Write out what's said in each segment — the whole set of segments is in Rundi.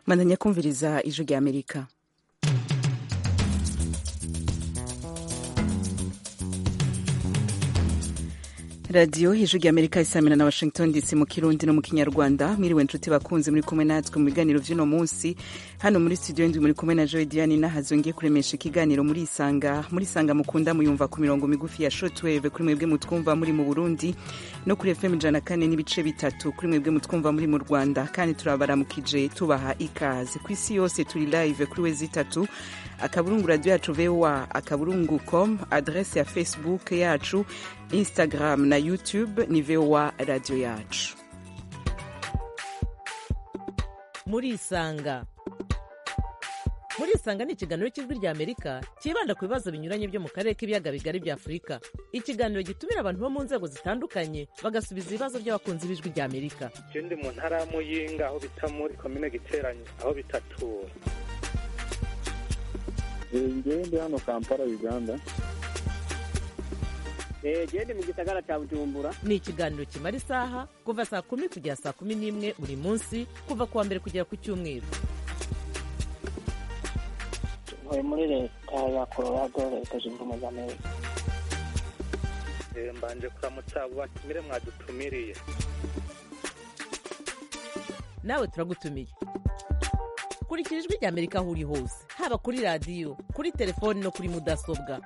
mandanya kumviriza ijwi rya amerika radiyo ijwi rya amerika isamira na washington dc mu kirundi no mu kinyarwanda mwiriwe nshuti bakunzi muri kumwe natwe mu biganiro vy'uno munsi hano muri studio ndwi muri kumwe na joy diane nahazongiye kuremesha ikiganiro muri isanga muri isanga mukunda muyumva ku mirongo migufi ya shortwave kuri mwebwe mutwumva muri mu burundi no kuri fm ijana kane n'ibice bitatu kuri mwebwe mutwumva muri mu rwanda kandi turabaramukije tubaha ikaze ku isi yose turi live kuri wezi itatu akaburungu radio yacu voa akaburungu com adrese ya facebook yacu instagram na youtube ni voa radio yacu murisanga murisanga ni ikiganiro cy'ijwi rya amerika cyibanda ku bibazo binyuranye byo mu karere k'ibiyaga bigari bya afurika ikiganiro gitumira abantu bo mu nzego zitandukanye bagasubiza ibibazo by'abakunzi b'ijwi rya amerika je ndi mu ntara ya muyinga aho bita muri komine giteranye aho bitatura ngewe ndi hano kampala uganda gende mu gisagara cya bujumbura ni ikiganiro kimara isaha kuva saa kumi kugera saa kumi n'imwe buri munsi kuva ku wa mbere kugera ku cyumweru ntuye muri leta ya colorado leta zunze ubumwe za amerika Eh, mbanje kuramutsa abo batumire mwadutumiriye nawe turagutumiye kurikira ijwi rya amerika aho uri hose haba kuri radiyo kuri telefoni no kuri mudasobwa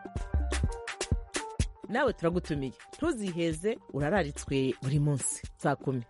nawe turagutumiye ntuziheze urararitswe buri munsi saa kumi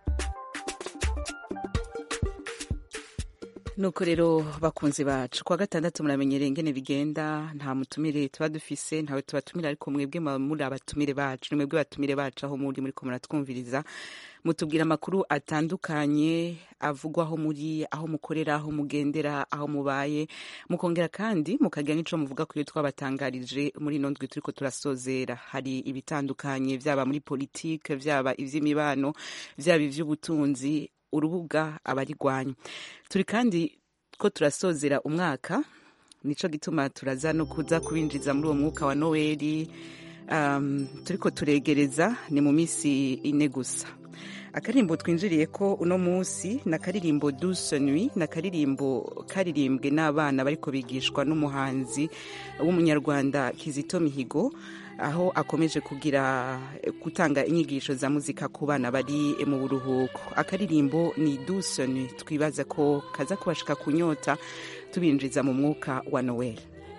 nuko rero bakunzi bacu kuwa gatandatu muramenyereye ingene bigenda nta mutumire tuba dufise ntawe tubatumira ariko mwebwe muba muri abatumire bacu ni mwebwe batumire bacu aho muri muriko muratwumviriza mutubwira amakuru atandukanye avugwa aho muri aho mukorera aho mugendera aho mubaye mukongera kandi mukagira n'ico muvuga ku iyo twabatangarije muri ino ndwi turiko turasozera hari ibitandukanye vyaba muri politike vyaba ivy'imibano vyaba ivy'ubutunzi urubuga abarigwanya turi kandi ko turasozera umwaka nico gituma turaza no kuza kubinjiza muri uwo mwuka wa noweli um, turiko turegereza ni mu misi ine gusa akaririmbo twinjiriye ko uno munsi na karirimbo douce nuit na karirimbo karirimbwe n'abana bariko bigishwa n'umuhanzi w'umunyarwanda kizito mihigo aho akomeje kugira gutanga inyigisho za muzika ku bana bari mu buruhuko akaririmbo ni douce nuit twibaza ko kaza kubashika kunyota tubinjiza mu mwuka wa noel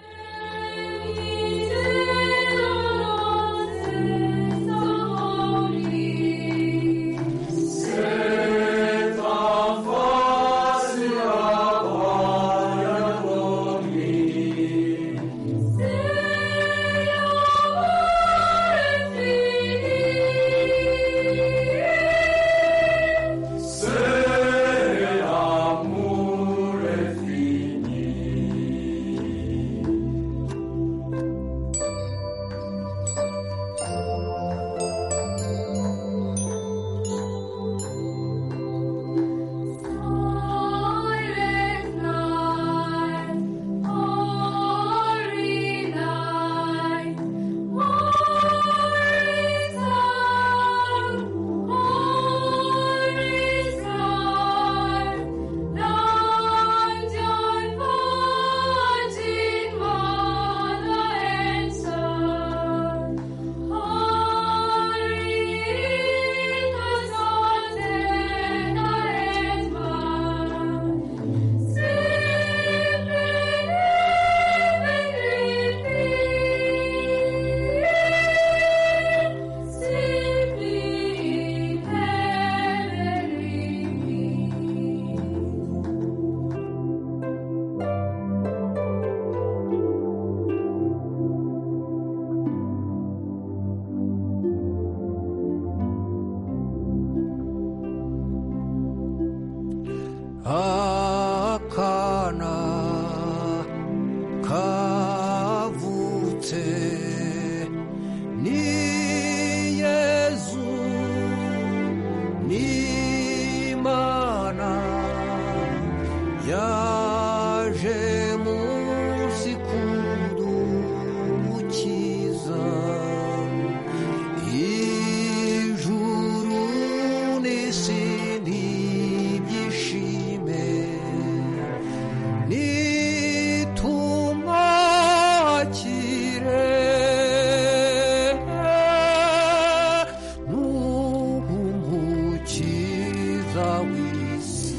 akana kavutse ni yezu ni imana yaje munsi kudukiza ijuru n'isi ntibyishime mwiza w'isi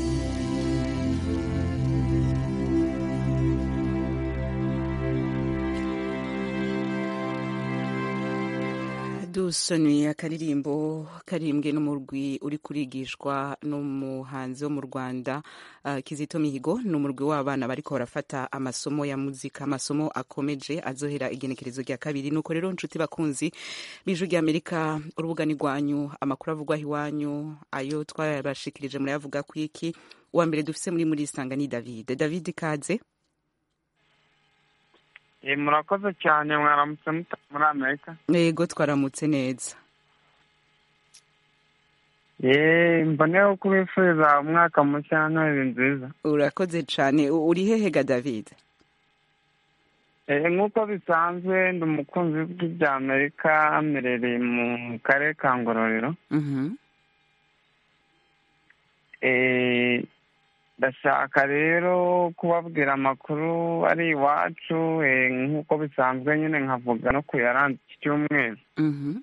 dusonuye akaririmbo karimbwe n'umurwi uri kurigishwa n'umuhanzi wo mu rwanda uh, kizito mihigo ni umurwi w'abana bariko barafata amasomo ya muzika amasomo akomeje azohera igenekerezo rya kabiri nuko rero nshuti bakunzi b'ijwi ry'amerika urubuga ni rwanyu amakuru avugwaho iwanyu ayo twabashikirije murayavuga ku iki uwa mbere dufise muri muri isanga ni david david kaze Eh, murakoze cyane mwaramutse muta muri amerika yego twaramutse neza ye mboneyeho kubifuriza umwaka mushya noheli nziza urakoze cane U- uri hehe ga david Eh, nk'uko bisanzwe ndi umukunzi w'ijwi rya amerika mperereye mu karere ka ngororero Mhm. Eh, ndashaka rero kubabwira amakuru ari iwacu eh, nk'uko bisanzwe nyine nkavuga no ku yaranze iki cyumweru Mhm.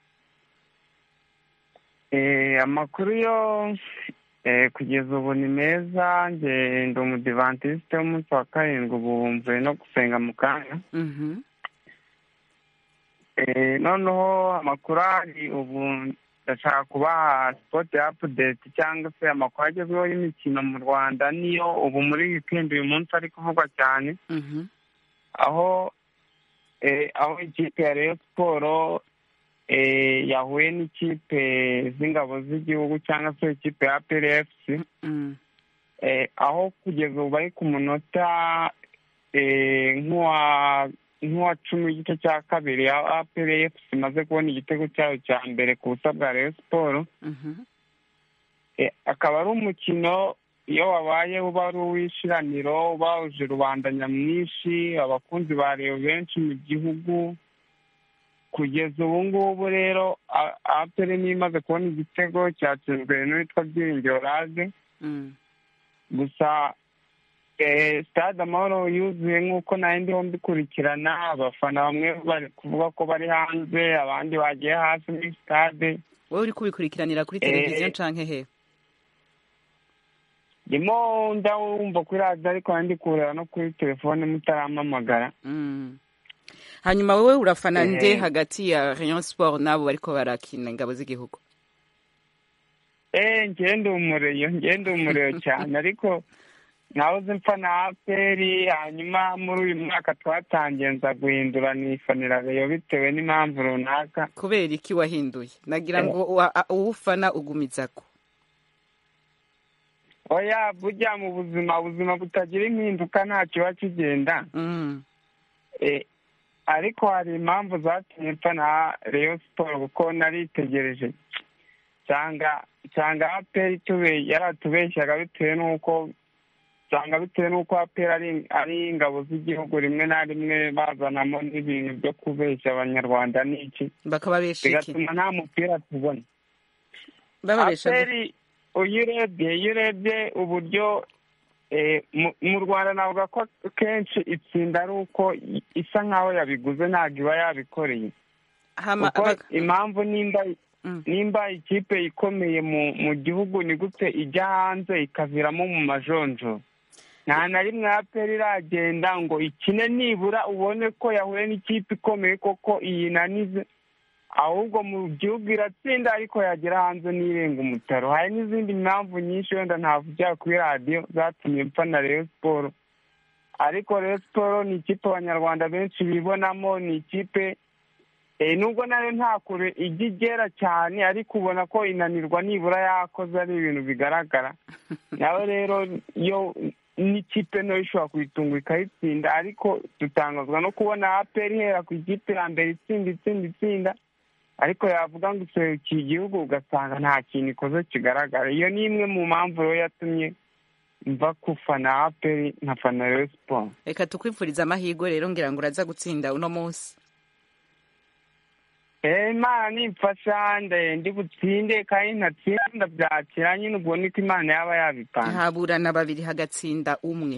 Eh, amakuru yo eh, kugeza ubu ni meza nge ndi umudivantisite w'umunsi wa karindwi ubu mvuye no gusenga mu kanya Mhm. Eh, noneho amakuru ari ubu ndashaka kubaha sipoti apudeti cyangwa se amakuru agezweho y'imikino mu rwanda niyo ubu muri wikendi uyu munsi ari kuvugwa cyane Mhm. aho eh, aho ikipe ya Rayon siporo eh, yahuye n'ikipe z'ingabo z'igihugu cyangwa se ikipe ya PRFC Mm. eh, aho kugeza ubu bari ku munota eh, nk'uwa nk'uwa cumi w'igice cya kabiri aho APRFC imaze kubona igitego cyayo cya mbere ku busa bwa Rayon siporo Mhm. Eh, akaba ari umukino iyo wabaye uba ari uw'ishiraniro uba wuje rubanda nyamwinshi abakunzi ba Rayon benshi mu gihugu kugeza ubu ngubu rero A- apere niyo imaze kubona igitego cyatsinzwe n'uwitwa byiringiro rage Mm. gusa eh, stade amahoro yuzuye nk'uko nayo ndiho mbikurikirana abafana bamwe bari kuvuga ko bari hanze abandi bagiye hasi muri stade wowe uri kubikurikiranira kuri Eh. televiziyo canke he ndimo ndawumva kuri radiyo ariko ndi kureba no kuri telefone mutarampamagara Mm. hanyuma wowe urafana Eh. nde hagati ya rayon sport n'abo bariko barakina ingabo z'igihugu eee ngende umureyo ngende umureyo cyane ariko nahoze mfa na aperi hanyuma muri uyu mwaka twatangiye nza guhindura nifanira reyo bitewe n'impamvu runaka kubera iki wahinduye nagira ngo uwa- a- uwufana ugumizako oya burya mu buzima ubuzima butagira impinduka nta kiba kigenda Mm. Eh, ariko hari impamvu zatumye mfa na reyo siporo kuko naritegereje cyangwa cyangwa aperi tube yaratubeshyaga bitewe n'uko cyangwa bitewe n'uko aperi ari ari ingabo z'igihugu rimwe na rimwe bazanamo n'ibintu byo kubeshya abanyarwanda n'iki bakababesha iki bigatuma nta mupira tubona bababesha gute? aperi iyo urebye iyo urebye uburyo eh, mu- mu rwanda navuga ko kenshi itsinda ari uko i- isa nk'aho yabiguze ntabwo iba yabikoreye hama kuko bak- impamvu nimba Mm. nimba ikipe ikomeye mu mu gihugu ni gute ijya hanze ikaviramo mu majonjo nta na rimwe aperi iragenda ngo ikine nibura ubone ko yahuye n'ikipe ikomeye koko iyinanize ahubwo mu gihugu iratsinda ariko yagera hanze n'irenga umutaro hari n'izindi mpamvu nyinshi wenda ntavugira kuri radiyo zatumye mpfa na reyo siporo ariko reyo siporo ni ikipe abanyarwanda benshi bibonamo ni ikipe Eh, nubwo nayo nta kure ijya igera cyane ariko ubona ko inanirwa nibura yakoze ari ibintu bigaragara nawe rero iyo n'ikipe nayo ishobora kuyitunga ikayitsinda ariko dutangazwa no kubona aperi ihera ku ikipe ya mbere itsinda itsinda itsinda ariko yavuga ngo iserukiye igihugu ugasanga nta kintu ikoze kigaragara iyo ni imwe mu mpamvu rero yatumye mva kufana aperi nkafana reyo siporo reka tukwifuriza amahirwe rero ngira ngo uraza gutsinda uno munsi Eh, imana nimfasha nde ndi butsinde kandi ntatsinda ndabyakira nyine ubwo niko imana yaba yabipanze haburana babiri hagatsinda umwe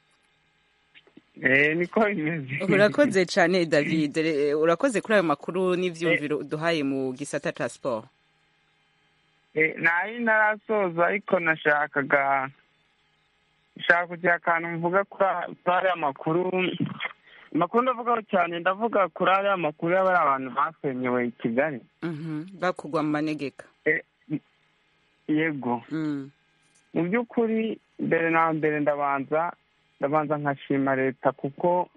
Eh, niko bimeze urakoze cyane david Re- urakoze kuri ayo makuru n'ivyumviro uduhaye mu gisata ca sport Eh, nari ntarasoza ariko nashakaga nshaka kugira akantu mvuga kuri kuri ariya makuru amakuru ndavugaho cyane ndavuga kuri ariya makuru y'abari abantu basenyewe i kigali Mhm. bakugwa mu manegeka Eh, yego Mm. mu by'ukuri mbere na mbere ndabanza ndabanza nkashima leta kuko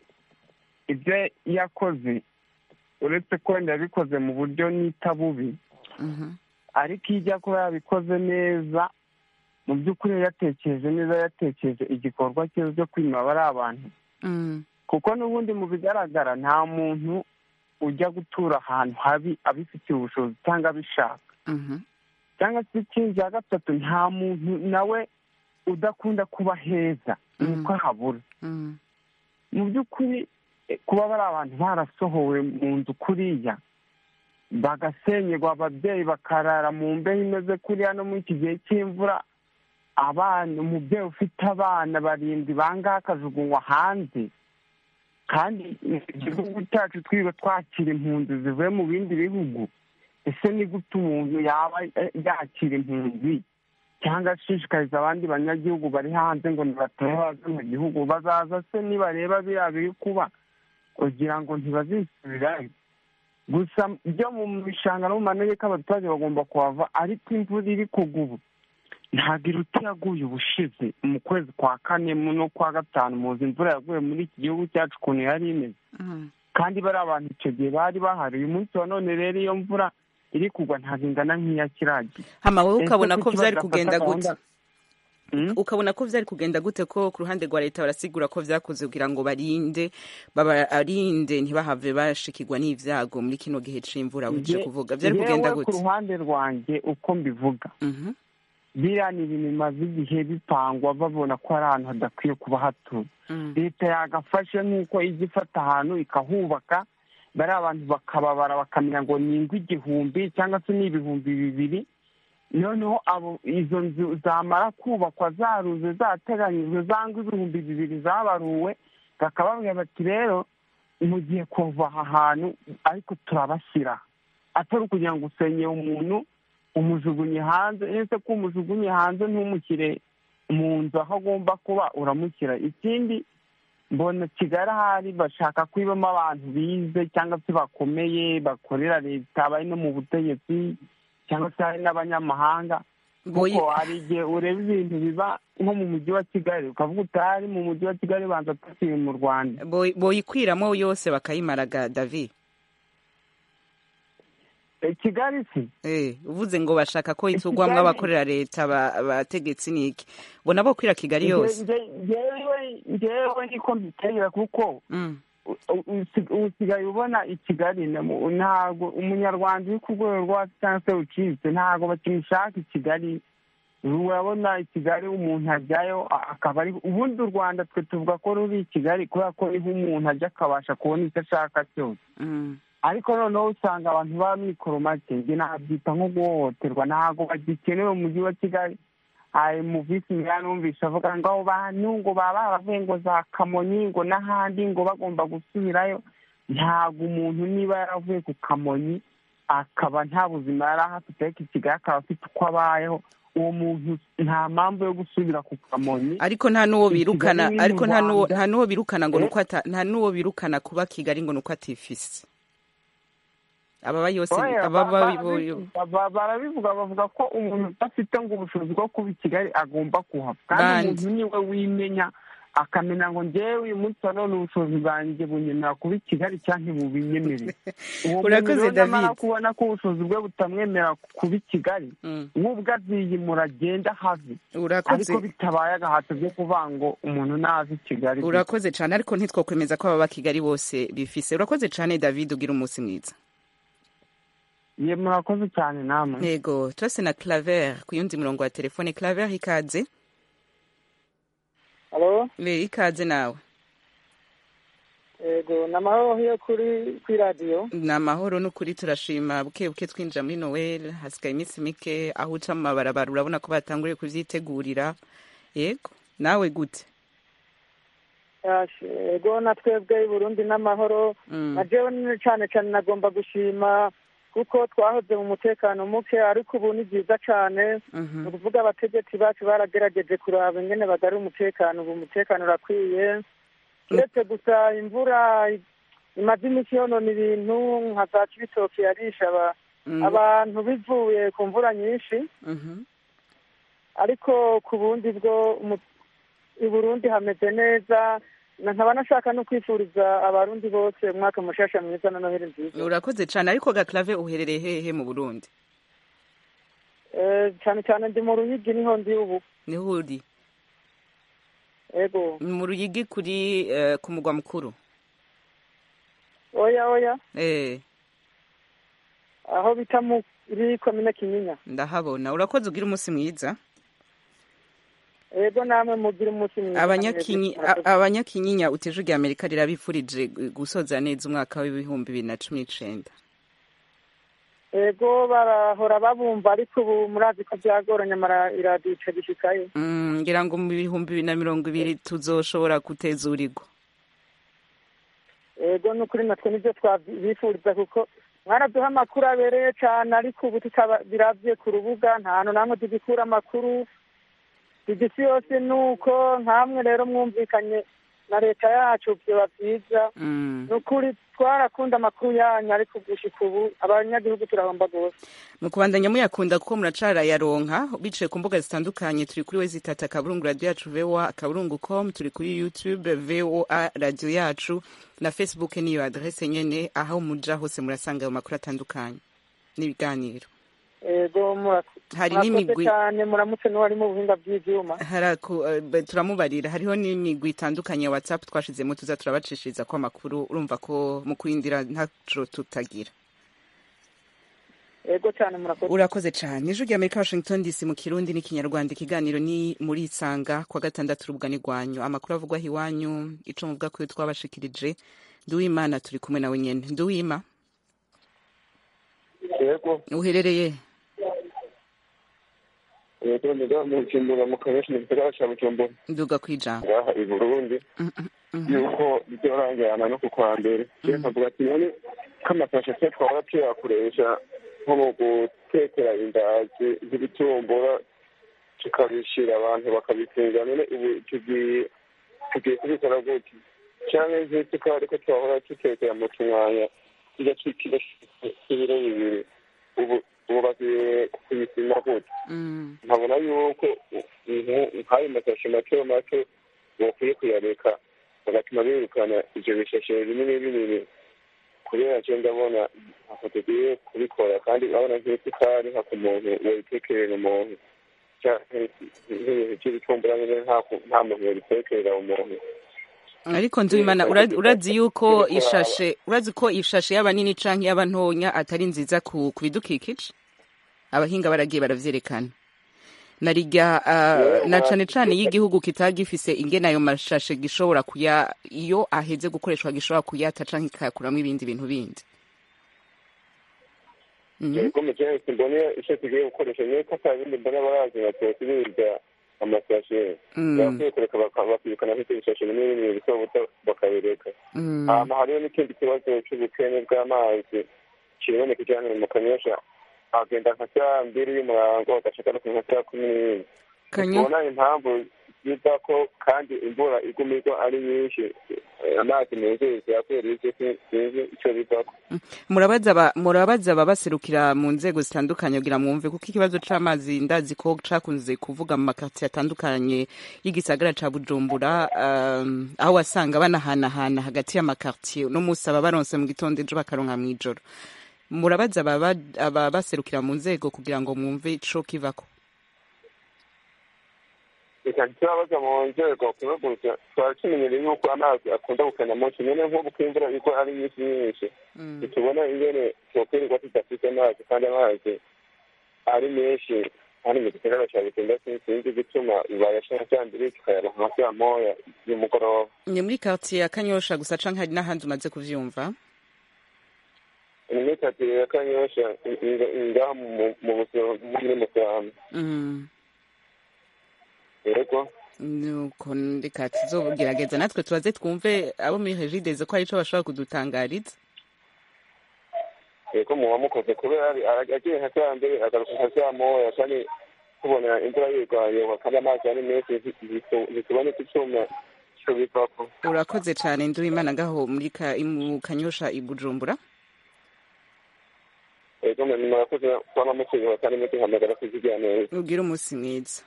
ibyo yakoze uretse ko wenda yabikoze mu buryo nita bubi Mhm. ariko iyo ijya kuba yabikoze neza mu by'ukuri yatekereje neza yatekereje igikorwa cyiza cyo kwima bari abantu Mm. kuko n'ubundi mu bigaragara nta muntu ujya gutura ahantu habi abifitiye ubushobozi cyangwa abishaka Mhm. cyangwa se ikindi cya gatatu nta muntu nawe udakunda kuba heza nuko habura Mm. mu by'ukuri eh, kuba bari abantu barasohowe mu nzu kuriya bagasenyerwa ababyeyi bakarara mu mbeho imeze kuriya no muri iki gihe cy'imvura abana umubyeyi ufite abana barindwi bangahe akajugunywa hanze kandi igihugu cyacu twiga twakira impunzi zivuye mu bindi bihugu ese ni gute umuntu yaba eh, yakira impunzi cyangwa ashishikariza abandi banyagihugu bari hanze ngo ntibatahe baze mu gihugu bazaza se nibareba biriya biri kuba kugira ngo ntibazisubirayo gusa byo mu bishanga no mu manegeka abaturage bagomba kuhava ariko imvura iri kugwa ubu ntabwo iruta yaguye ubushize mu kwezi kwa kane mu no kwa gatanu muzi imvura yaguye muri iki gihugu cyacu ukuntu yari imeze Mm. kandi bari abantu icyo gihe bari bahari uyu munsi wa none rero iyo mvura iri kugwa ntabwo ingana nk'iya kiragiye hama wowe Ese ukabona kuki ko vyari badafata kugenda gute gahunda- Mm? ukabona ko vyari kugenda gute ko ku ruhande rwa leta barasigura ko vyakoze kugira ngo barinde babarinde ntibahave bashikirwa n'ivyago muri kino gihe c'imvura wije Nge- kuvuga vyari kugenda Njyewe ku gute ruhande rwanjye uko mbivuga Mhm. biriya ni ibintu bimaze igihe bipangwa babona ko ari ahantu hadakwiye kuba hatuwe Mm. leta yagafashe nk'uko ijya ifata ahantu ikahubaka bari abantu bakababara bakamenya ngo ni ingo igihumbi cyangwa se ni ibihumbi bibiri noneho abo izo nzu zamara kubakwa zaruze zateganyijwe za ngo ibihumbi bibiri zabaruwe bakababwira bati rero mugiye kuva aha hantu ariko turabashyira atari ukugira ngo usenye umuntu umujugunye hanze ese ko umujugunye hanze ntumushyire mu nzu aho agomba kuba uramushyira ikindi mbona kigali ahari bashaka kwibamo abantu bize cyangwa se bakomeye bakorera leta bari no mu butegetsi cyangwa se hari n'abanyamahanga Boyi- kuko hari igihe ureba ibintu biba nko mu mujyi wa kigali ukavuga utari mu mujyi wa kigali banza tukiri mu rwanda Boyi- boyikwiramo yose bakayimaraga david Eh, kigali si Eh, uvuze ngo bashaka ko itugwamwo Kigali- abakorera leta ba- abategetsi niki bona bo kwira kigali yose Nge- nge- ngewe ngewe niko mbitera kuko Mm. u- u- usi- usigaye ubona i kigali na mu- ntabwo umunyarwanda uri ku rwego rwo hasi cyangwa se ucitse ntabwo bakimushaka i kigali urabona i kigali umuntu ajyayo a- akaba ari ubundi u rwanda twe tuvuga ko ruri i kigali kubera ko niho umuntu ajya akabasha kubona icyo ashaka cyose Mm. ariko noneho usanga abantu baba mikoro make njye nabyita nko guhohoterwa ntabwo bagikenewe mu mujyi wa kigali hari mu visi meya numvise avuga ngo abo bantu ngo baba baravuye ngo za kamonyi ngo n'ahandi ngo bagomba gusubirayo ntabwo umuntu niba yaravuye ku kamonyi akaba nta buzima yari ahafite ariko i kigali akaba afite uko abayeho uwo muntu nta mpamvu yo gusubira ku kamonyi ariko nta nuwo I birukana Kigali ni mu ariko nta nuwo Rwanda. nta nuwo birukana ngo Eh? nuko ata nta nuwo birukana kuba kigali ngo nuko atifise ababa yose Oya, ababa ba- bo- ba- ba- barabivuga bavuga ko umuntu udafite ngo ubushobozi bwo kuba i kigali agomba kuhava kandi Bandi. umuntu niwe wimenya akamenya ngo njyewe uyu munsi wa none ubushobozi bwanjye bunyemerera kuba i kigali cyangwa ntibubinyemerere uwo muntu Urakoze, rero nyamara David. kubona ko ubushobozi bwe butamwemerera kuba i kigali Mm. nk'ubwo aziyimura agenda have urakoze ariko bitabaye agahato byo kuvuga ngo umuntu naze i kigali urakoze cyane ariko ntitwokwemeza ko ababa kigali bose bifise urakoze cyane david ugira umunsi mwiza ye murakoze cyane namwe yego turase na claver ku yundi murongo wa telefone claver ikaze halo le ikaze nawe yego ni amahoro yo kuri kuri radiyo ni amahoro n'ukuri turashima buke buke twinjira muri noel hasigaye iminsi mike aho uca mu mabarabara urabona ko batanguriye kubyitegurira yego nawe gute Yashe, yego na twebwe i burundi n'amahoro Mm. na jewe nyine cyane cyane nagomba gushima kuko twahoze mu mutekano muke ariko ubu ni byiza cyane ni ukuvuga abategetsi bacu baragerageje kuraba ingene bagari umutekano ubu umutekano urakwiye uretse gusa imvura imaze iminsi yonona ibintu nka za kibitoki yarisha aba- abantu bivuye ku mvura nyinshi ariko ku bundi bwo umu- i burundi hameze neza na- nkaba nashaka no kwifuriza abarundi bose umwaka mushasha mwiza na noheli nziza urakoze cyane ariko gaklave uherereye hehe mu burundi Eh, cyane cyane ndi mu ruyigi niho ndi ubu niho uri ego mu ruyigi kuri eh, ku mugwa mukuru oya oya eh aho bita muri komine kinyinya ndahabona urakoze ugira umunsi mwiza ego namwe mugira umunsi mwiza abanyakinyi Murakoze. a- abanyakinyinya uteje rya amerika rirabifurije gusoza neza umwaka w'ibihumbi bibiri na cumi n'icenda ego barahora babumva ariko ubu murazi ko byagoranye amara iradiyo ica gishikayo Mm, ngira ngo mu bihumbi bibiri na mirongo ibiri tuzoshobora gutezurirwa ego n'ukuri natwe nibyo twabifuriza kuko mwaraduha amakuru abereye cyane ariko ubu tutabirabye ku rubuga nta hantu namwe tugikura amakuru igisi yose ni uko nkamwe rero mwumvikanye na leta yacu byoba byiza Mm. ni ukuri twarakunda amakuru yanyu ariko gushika ubu abanyagihugu turahomba rwose mu kubandanya muyakunda kuko muracarayaronka biciye ku mbuga zitandukanye turi kuri we zitata akaburungu radiyo yacu voa akaburungu com turi kuri youtube voa radiyo yacu na facebook niyo adrese nyene aho muja hose murasanga ayo makuru atandukanye n'ibiganiro ego murakoze hari Murakoze n'imigwi cyane muramutse n'uwari mu buhinga bw'ivyuma haraku eh, be- turamubarira hariho n'imigwi itandukanye ya whatsapp twashizemo tuza turabacishiriza ko amakuru urumva ko mu kurindira ntaco tutagira ego cyane murakoze urakoze cyane ijwi rya amerika washington dc mu kirundi n'ikinyarwanda ikiganiro ni muri isanga kwa gatandatu urubugani rwanyu amakuru avugwaho iwanyu ico muvuga ko twabashikirije nduwimana turi kumwe nawe nyene nduwima yego uherereye yego niga mu bujumbura mu kabeshi mu gisagara ca bujumbura nduga kwijambo ngaha i burundi yuko bizorangirana no ku kwa mbere rero nkavuga ati none k'amasashe se twahora tuyakoresha nko mu gutekera indazi z'ibitumbura tukabishira abantu bakabifunga none ubu tugiye tugiye kubikora gute canke nk'isukari ko twahora dutekera mu tumwanya kijya kikiro k'ibiro bibiri ubu ubu bagiye kubipima gute Mm. nkabona yuko ibintu nk'ayo masashe mato mato bakwiye kuyareka bagatuma birukana ivyo bishashe binini binini kubera je ndabona ntako tugiye kubikora kandi urabona nk'isukari nka ku muntu wayitekerera umuntu canke nk'ibintu vy'ibitumbura nyene nta- nta muntu yabitekerera umuntu ariko nduwimana ura- urazi yuko ishashe urazi ko ishashe yaba nini canke yaba ntonya atari nziza ku ku bidukikije abahinga baragiye baravyerekana narirya uh, na cane cane iyo igihugu kitaba gifise ingene ayo mashashe gishobora kuya iyo aheze gukoreshwa gishobora kuyata canke kikayakuramwo ibindi bintu bindi Mhm. yego mujene simbone ico tugiye gukoresha niyo ko ata bindi mbona barazi nka tosibirya amasashe Mm. bakwiye kureka baka- bakirukana nk'ivyo bishashe binini binini bito bito bakabireka Mm. hama hariho n'ikindi kibazo c'ubukene bw'amazi kiriboneka cyane mu kanyosha agenda nka saa mbiri y'umurango agashika no ku nka saa kumi n'imwe Kanyo- tubona impamvu ziva ko kandi imvura iguma igwa ari nyinshi eh, amazi meza yakubera ivyo sinzi ico bivako murabaza aba- murabaza ababaserukira mu nzego zitandukanye kugira mwumve kuko ikibazo c'amazi ndazi ko cakunze kuvuga mu makaritsiye atandukanye y'igisagara ca bujumbura um, aho wasanga banahanahana hagati y'amakartiye no musi aba baronse mu gitondo ejo bakaronka mw'ijoro murabaza ababa- ababaserukira mu nzego kugira ngo mwumve ico kivako reka turabaza mu nzego kubaguruza twari tumenyereye yuko amazi akunda gukena munsi nyene nk'ubu ko imvura igwa ari nyinshi nyinshi ntitubona ingene twokwirirwa tudafite amazi kandi amazi ari menshi kandi mu gisagara ca bujumbura sinzi igituma bayashira vya mbere tukayaronka nka saa moya y'umugoroba ni muri kartiye ya kanyosha gusa canke hari n'ahandi umaze kuvyumva imyitatire ya kanyosha ngaha mu- mu buzima muri musambi mm. yego nuko reka tuzogerageza natwe tubaze twumve abo muri regideze ko hari ico bashobora kudutangariza ko muba mukoze kubera agiye nka saa mbere agaruka nka saa moya kandi tubona imvura yirwanye kandi amazi ari menshi ntituboneka icyuma cyo bivako urakoze cyane nduwimana ngaho muri ka- mu kanyosha i bujumbura ego mwe murakoze kuba mukinywa kandi muduhamagara kuzigira neza ubwire umunsi mwiza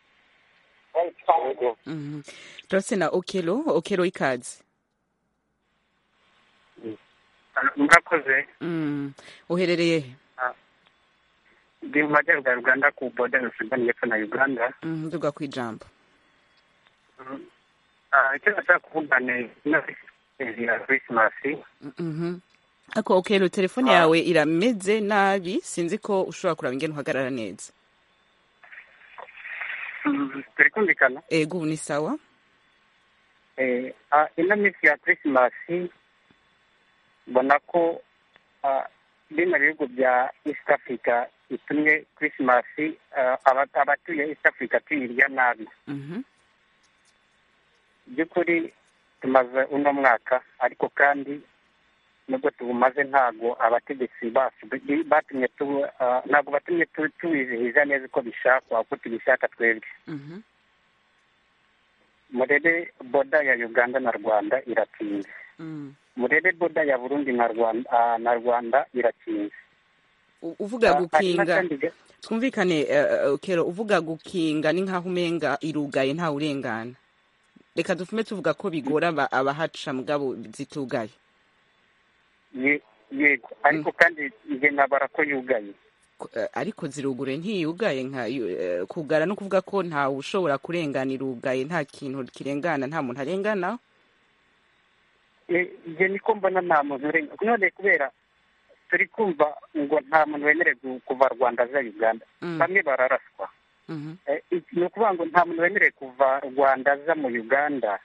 ego Mhm. turase na okelo okelo ikaze murakoze Mm. uherereye he ndi mu majyaruguru ya uganda ku boda ya sudani y'epfo na uganda Mhm, nduga ku ijambo Ah, icyo nashaka kuvuga ni inoti ya krisimasi Mhm. ako okelo telefone yawe irameze nabi sinzi ko ushobora kuraba ingene uhagarara neza turi kumvikana ego ubu ni sawa Eh, ah, ino minsi ya krisimasi mbona ko ah, bino bihugu bya east africa itumye krisimasi ah, aba- abatuye east africa tuyirya nabi Mhm. by'ukuri tumaze uno mwaka ariko kandi nubwo tubumaze ntabwo abategetsi bacu bi- batumye tu- ah, ntabwo batumye tu- tuwizihiza neza uko bishakwa uko tubishaka twebwe Mhm. murebe boda ya uganda na rwanda iratinze Mm. murebe boda ya burundi na rwanda ah, na rwanda iratinze U- uvuga Ah, hari gukinga n'akandi ga- twumvikane eh, okelo uvuga gukinga ni nkaho umenga irugaye nta urengana reka dufume tuvuga ko bigora aba- abahaca mugabo zitugaye ye- yego ariko kandi njye nabara ko yugaye Ko- eh, ariko zirugure ntiyugaye nka yu- eh, kugara no kuvuga ko ntawe ushobora kurengana irugaye nta kintu kirengana nta muntu arengana Eh, njye niko mbona nta muntu urenga none kubera turi kumva ngo nta muntu wemerewe gu- kuva rwanda aza uganda Mm. bamwe bararaswa Mhm. Eh, iki- ni ukuvuga ngo nta muntu wemerewe kuva rwanda aza mu uganda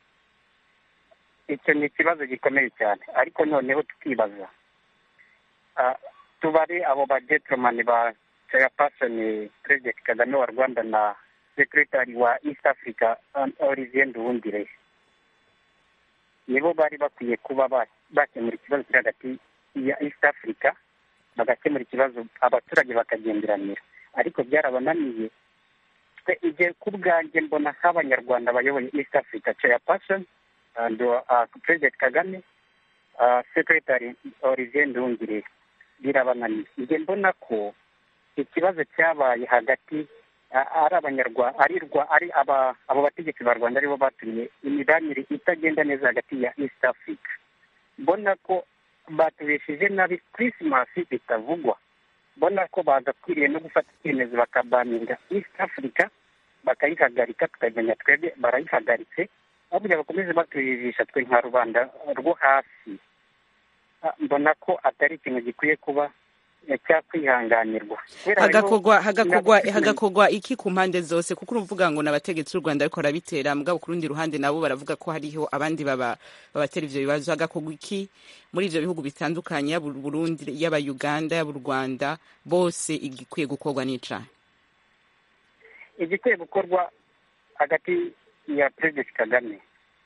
icyo ni ikibazo gikomeye cyane ariko noneho tukibaza Ah, tubare abo ba gentleman ba chairperson president kagame wa rwanda na secretary wa east africa ah, olivier nduwundire nibo bari bakwiye kuba ba- bakemura ikibazo kiri hagati ya east africa bagakemura ikibazo abaturage bakagenderanira ariko byarabananiye twe igihe ku bwanjye mbona nk'abanyarwanda bayoboye east africa chairperson and uh, president kagame uh, secretary olivier ndungire birabananiye njye mbona ko ikibazo cyabaye hagati a- ari abanyarwanda ari rwa ari aba abo bategetsi ba rwanda aribo batumye imibanire itagenda neza hagati ya east africa mbona ko batubesheje nabi christmas bitavugwa mbona ko bagakwiriye no gufata icyemezo bakabaninga east africa bakayihagarika tukamenya twebwe barayihagaritse aho kugira bakomeze batuyijisha twe nka rubanda rwo hasi Ah, mbona ko atari ikintu gikwiye kuba eh, cyakwihanganirwa Kubera hariho- hagakorwa hagakorwa ntabwo- hagakorwa iki ku mpande zose kuko uruvuga ngo n'abategetsi b'u rwanda ariko barabitera mugabo ku rundi ruhande nabo baravuga ko hariho abandi baba babatera ivyo bibazo hagakorwa iki muri ivyo bihugu bitandukanye yaba u burundi yaba uganda yaba u rwanda bose igikwiye gukorwa n'icaha igikwiye gukorwa hagati ya perezida kagame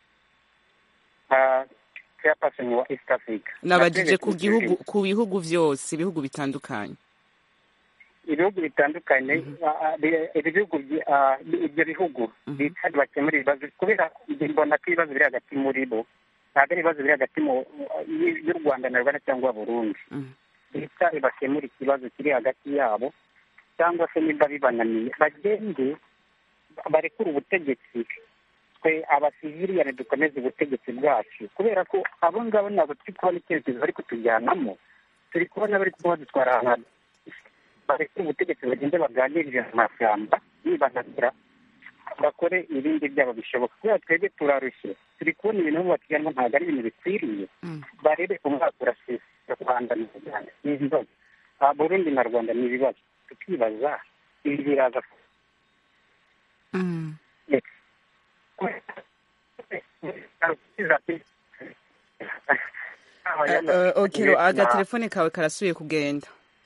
nka chairperson wa east africa nabajije ku Na President gihugu Museveni. ku bihugu vyose ibihugu bitandukanye ibihugu bitandukanye ah, ah, bi- ibi bihugu byi- ah, bi- ibyo bihugu bicaye bakemura ibibazo kubera njye mbona ko ibibazo biri hagati muri bo ntabwo ari ibibazo biri hagati mu- y- y'u rwanda na uganda cyangwa burundi Mhm. bicaye bakemura ikibazo kiri hagati yabo cyangwa se niba bibananiye bagende barekure ubutegetsi twe abasiviliyani dukomeze ubutegetsi bwacu kubera ko abo ngabo ntabwo turi kubona icyerekezo bari kutujyanamo turi kubona bari kuba badutwara ahantu barekure ubutegetsi bagende baganirire mu mashyamba bibananira bakore ibindi byabo bishoboka kubera twebwe turarushye turi kubona ibintu bubakiramo ntabwo ari ibintu bikwiriye barebe umwaka urashize rwanda na uganda ni ibibazo Ah, burundi na rwanda ni ibibazo tukibaza ibi biraza Mm. Eh, eh, okero agatelefone kawe karasubiye kugenda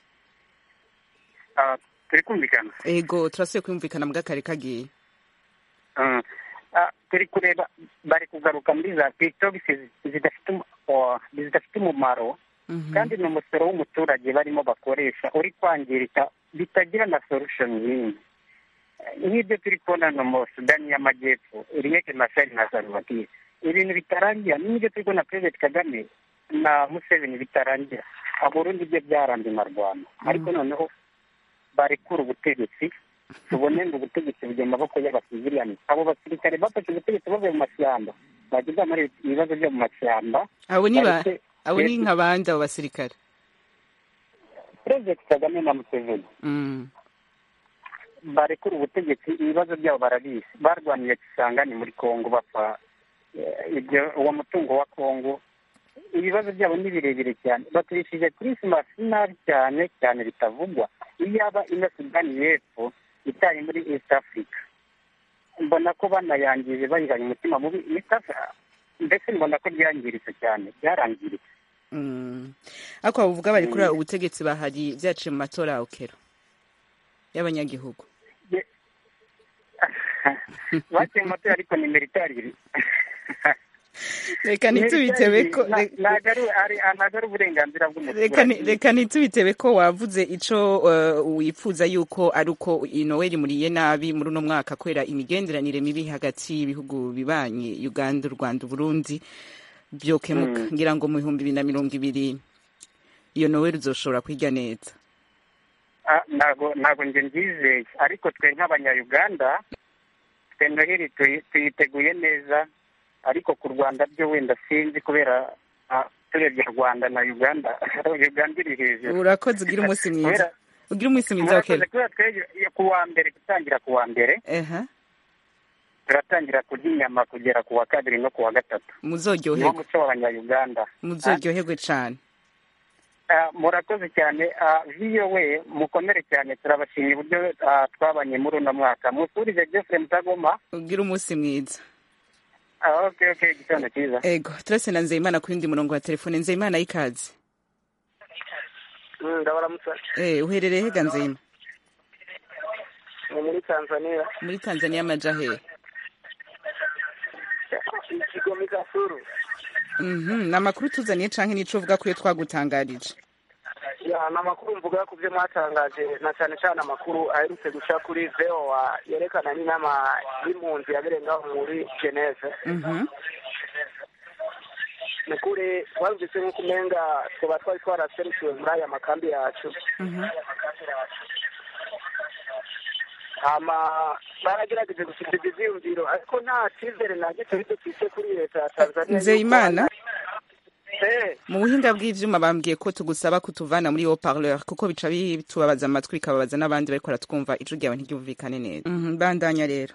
Ah, turi kumvikana ego turasubiye kwumvikana mbwa kare kagiye Mm. Ah, turi kureba bari kugaruka muri za tiktok zidafite um- oh, zidafite umumaro kandi ni umusoro w'umuturage barimo bakoresha uri kwangirika bitagira na solution yindi nk'ibyo turi kubona no mu sudani y'amajyepfo riyeke mashari na salvatire ibintu bitarangira n'ibyo turi kubona perezida kagame na museveni bitarangira burundi byo byaranze na rwanda ariko noneho barekura ubutegetsi tubone ngo ubutegetsi bujya mu maboko y'abasiviliyani abo basirikare bafashe ubutegetsi bavuye mu mashyamba bageza muri ibibazo byo mu mashyamba abo ni ba bareke- abo ni nka bande abo basirikare perezida kagame na museveni Mm. barekura ubutegetsi ibibazo byabo barabizi barwaniye kisangani muri kongo bapfa eh, ibyo uwo mutungo wa kongo ibibazo byabo ni birebire cyane baturishije kirisimasi nabi cyane cyane bitavugwa iyaba ino sudani y'epfo itari muri east africa mbona ko banayangije bayihanye umutima mubi East Africa- mbese mbona ko byangiritse cyane byarangiritse Mm. ariko bavuga bari kuri ubutegetsi bahari byaciye mu matora ya okero y'abanyagihugu baciye mu matora ariko ni militari reka ntitubitebe ko Na- ntabwo ari ari- ntabwo ari uburenganzira reka ni- bw'umuturage reka ntitubitebe ko wavuze ico uh, wifuza yuko ari uko inoweli muriye nabi muri uno mwaka kubera imigenderanire mibi hagati y'ibihugu bibanye uganda u rwanda uburundi byokemuka Mm. ngira ngo mu bihumbi bibiri na mirongo ibiri iyo noweli uzoshobora kwiga neza Ah, ntabwo ntabwo njye mbyizeye ariko twe nk'abanyayuganda twe noheli tuyi- tuyiteguye neza ariko ku rwanda byo wenda sinzi kubera ah, turebye rwanda na uganda uganda iri hejuru urakoze ugira umunsi mwiza Kubera- ugira umunsi mwiza murakoze okero kubera twebwe ku wa mbere gutangira ku wa mbere eha turatangira kurya inyama kugera ku wa kabiri no ku wa gatatu niwo muzoryoherwe muco w'abanyayuganda muzoryoherwe cane Ah, murakoze cyane Ah, vowe mukomere cyane turabashimye uburyo ah, twabanye muri uno mwaka musurize jeffrey mutagoma ugira umunsi mwiza Ah, okay okay igitondo cyiza ego turase na nzeyimana ku yundi murongo wa telefone nzeyimana y'ikazi ndabaramutse eh uherereye hega nzeyima ni muri tanzania muri tanzania amaja hehe ikigo mikasuru Mhm, ni amakuru tuzaniye canke nico uvuga ko iyo twagutangarije ya ni amakuru mvuga ku byo mwatangaje na cyane cyane amakuru aherutse guca kuri voa yerekana n'inama y'impunzi yabereye ngaho muri geneve Mhm. ni kuri twabibise nk'uko umenga tuba twari twaraserukiwe muri aya makambi yacu Mhm. hama baragerageje gusubiza ivyiyumviro ariko nta cyizere na gito bidufise kuri leta ya tanzania nzeyimana Eh, mu buhinga bw'ivyuma bambwiye ko tugusaba kutuvana muri haut parleur kuko bica bitubabaza amatwi bikababaza n'abandi bariko baratwumva ijwi ryawe ntiryumvikane neza Mhm, bandanya rero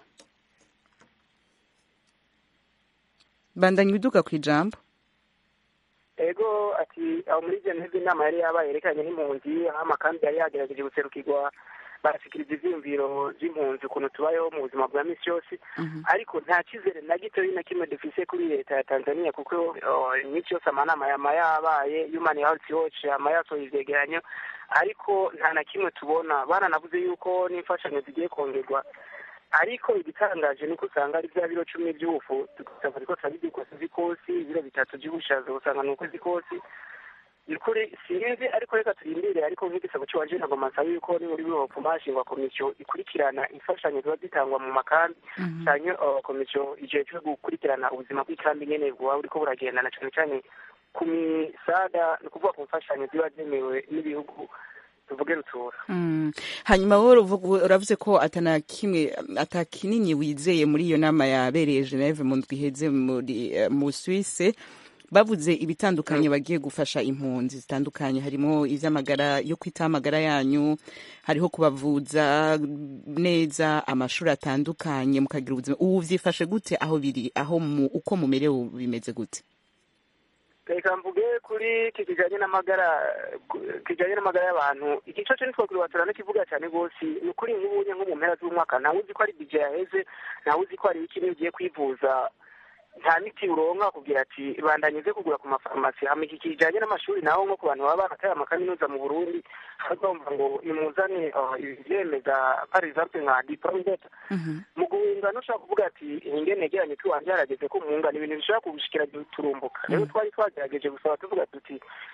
bandanya ibiduga ku ijambo ego ati aho muri geneve inama yari yabaye yerekanye n'impunzi aho amakambi yari yagerageje guserukirwa barashikiriza ivyiyumviro vy'impunzi ukuntu tubayeho mu buzima bwa misi yose ariko nta cyizere na gitoyi na kimwe dufise kuri leta ya tanzania kuko oh, iminsi yose amanama yama yabaye human health watch yama yasohoye ivyegeranyo ariko nta na kimwe tubona baranavuze yuko n'imfashanyo zigiye kongerwa ariko igitangaje ni uko usanga ari bya biro cumi by'ubufu tugasanga ariko turabirya ukwezi z'ikosi ibiro bitatu by'ubushaza usanga ni ukwezi kosi ni ukuri sinzi ariko reka turindire ariko nk'igisabo cy'iwanje ntabwo nsaba yuko ni muri bihopfuma hashingwa komisiyo ikurikirana imfashanyo ziba zitangwa mu makambi cyane komisiyo ijejwe gukurikirana ubuzima bw'ikambi nyene buba buriko buragenda na cane cane ku misaga ni ukuvuga ku mfashanyo ziba zemewe n'ibihugu tuvuge rutura Mm. hanyuma wowe uruvuga- uravuze ko atana kimwe ata kinini wizeye muri iyo nama yabereye Geneve mu ndwi iheze muri eh, mu Suisse bavuze ibitandukanye bagiye gufasha impunzi zitandukanye harimo ivy'amagara yo kwita amagara yanyu hariho kubavuza neza amashuri atandukanye mukagira ubuzima ubu vyifashe gute aho biri aho mu uko mumerewe bimeze gute reka mvuge kuri iki kijanye n'amagara kijanye n'amagara y'abantu iki co nitwo kiriwatura n'ikivuga cyane rwose ni ukuri nk'ubunye nko mu mpera z'umwaka ntawe uzi ko ari bije yaheze ntawe uzi ko hari ikindi ugiye kwivuza nta miti uronka kugira ati bandanyuze kugura ku mafarumasi hama iki kijanye n'amashuri naho nko ku bantu baba barataye amakaminuza mu burundi bumva ngo nimuzane uh, ivyemeza par exemple nka diplome d'etat mu guhunga ntushobora kuvuga ati ingene negeranye tuwanje harageze ko muhunga ni ibintu bishobora kugushikira turumbuka rero twari twagerageje gusaba tuvuga tuti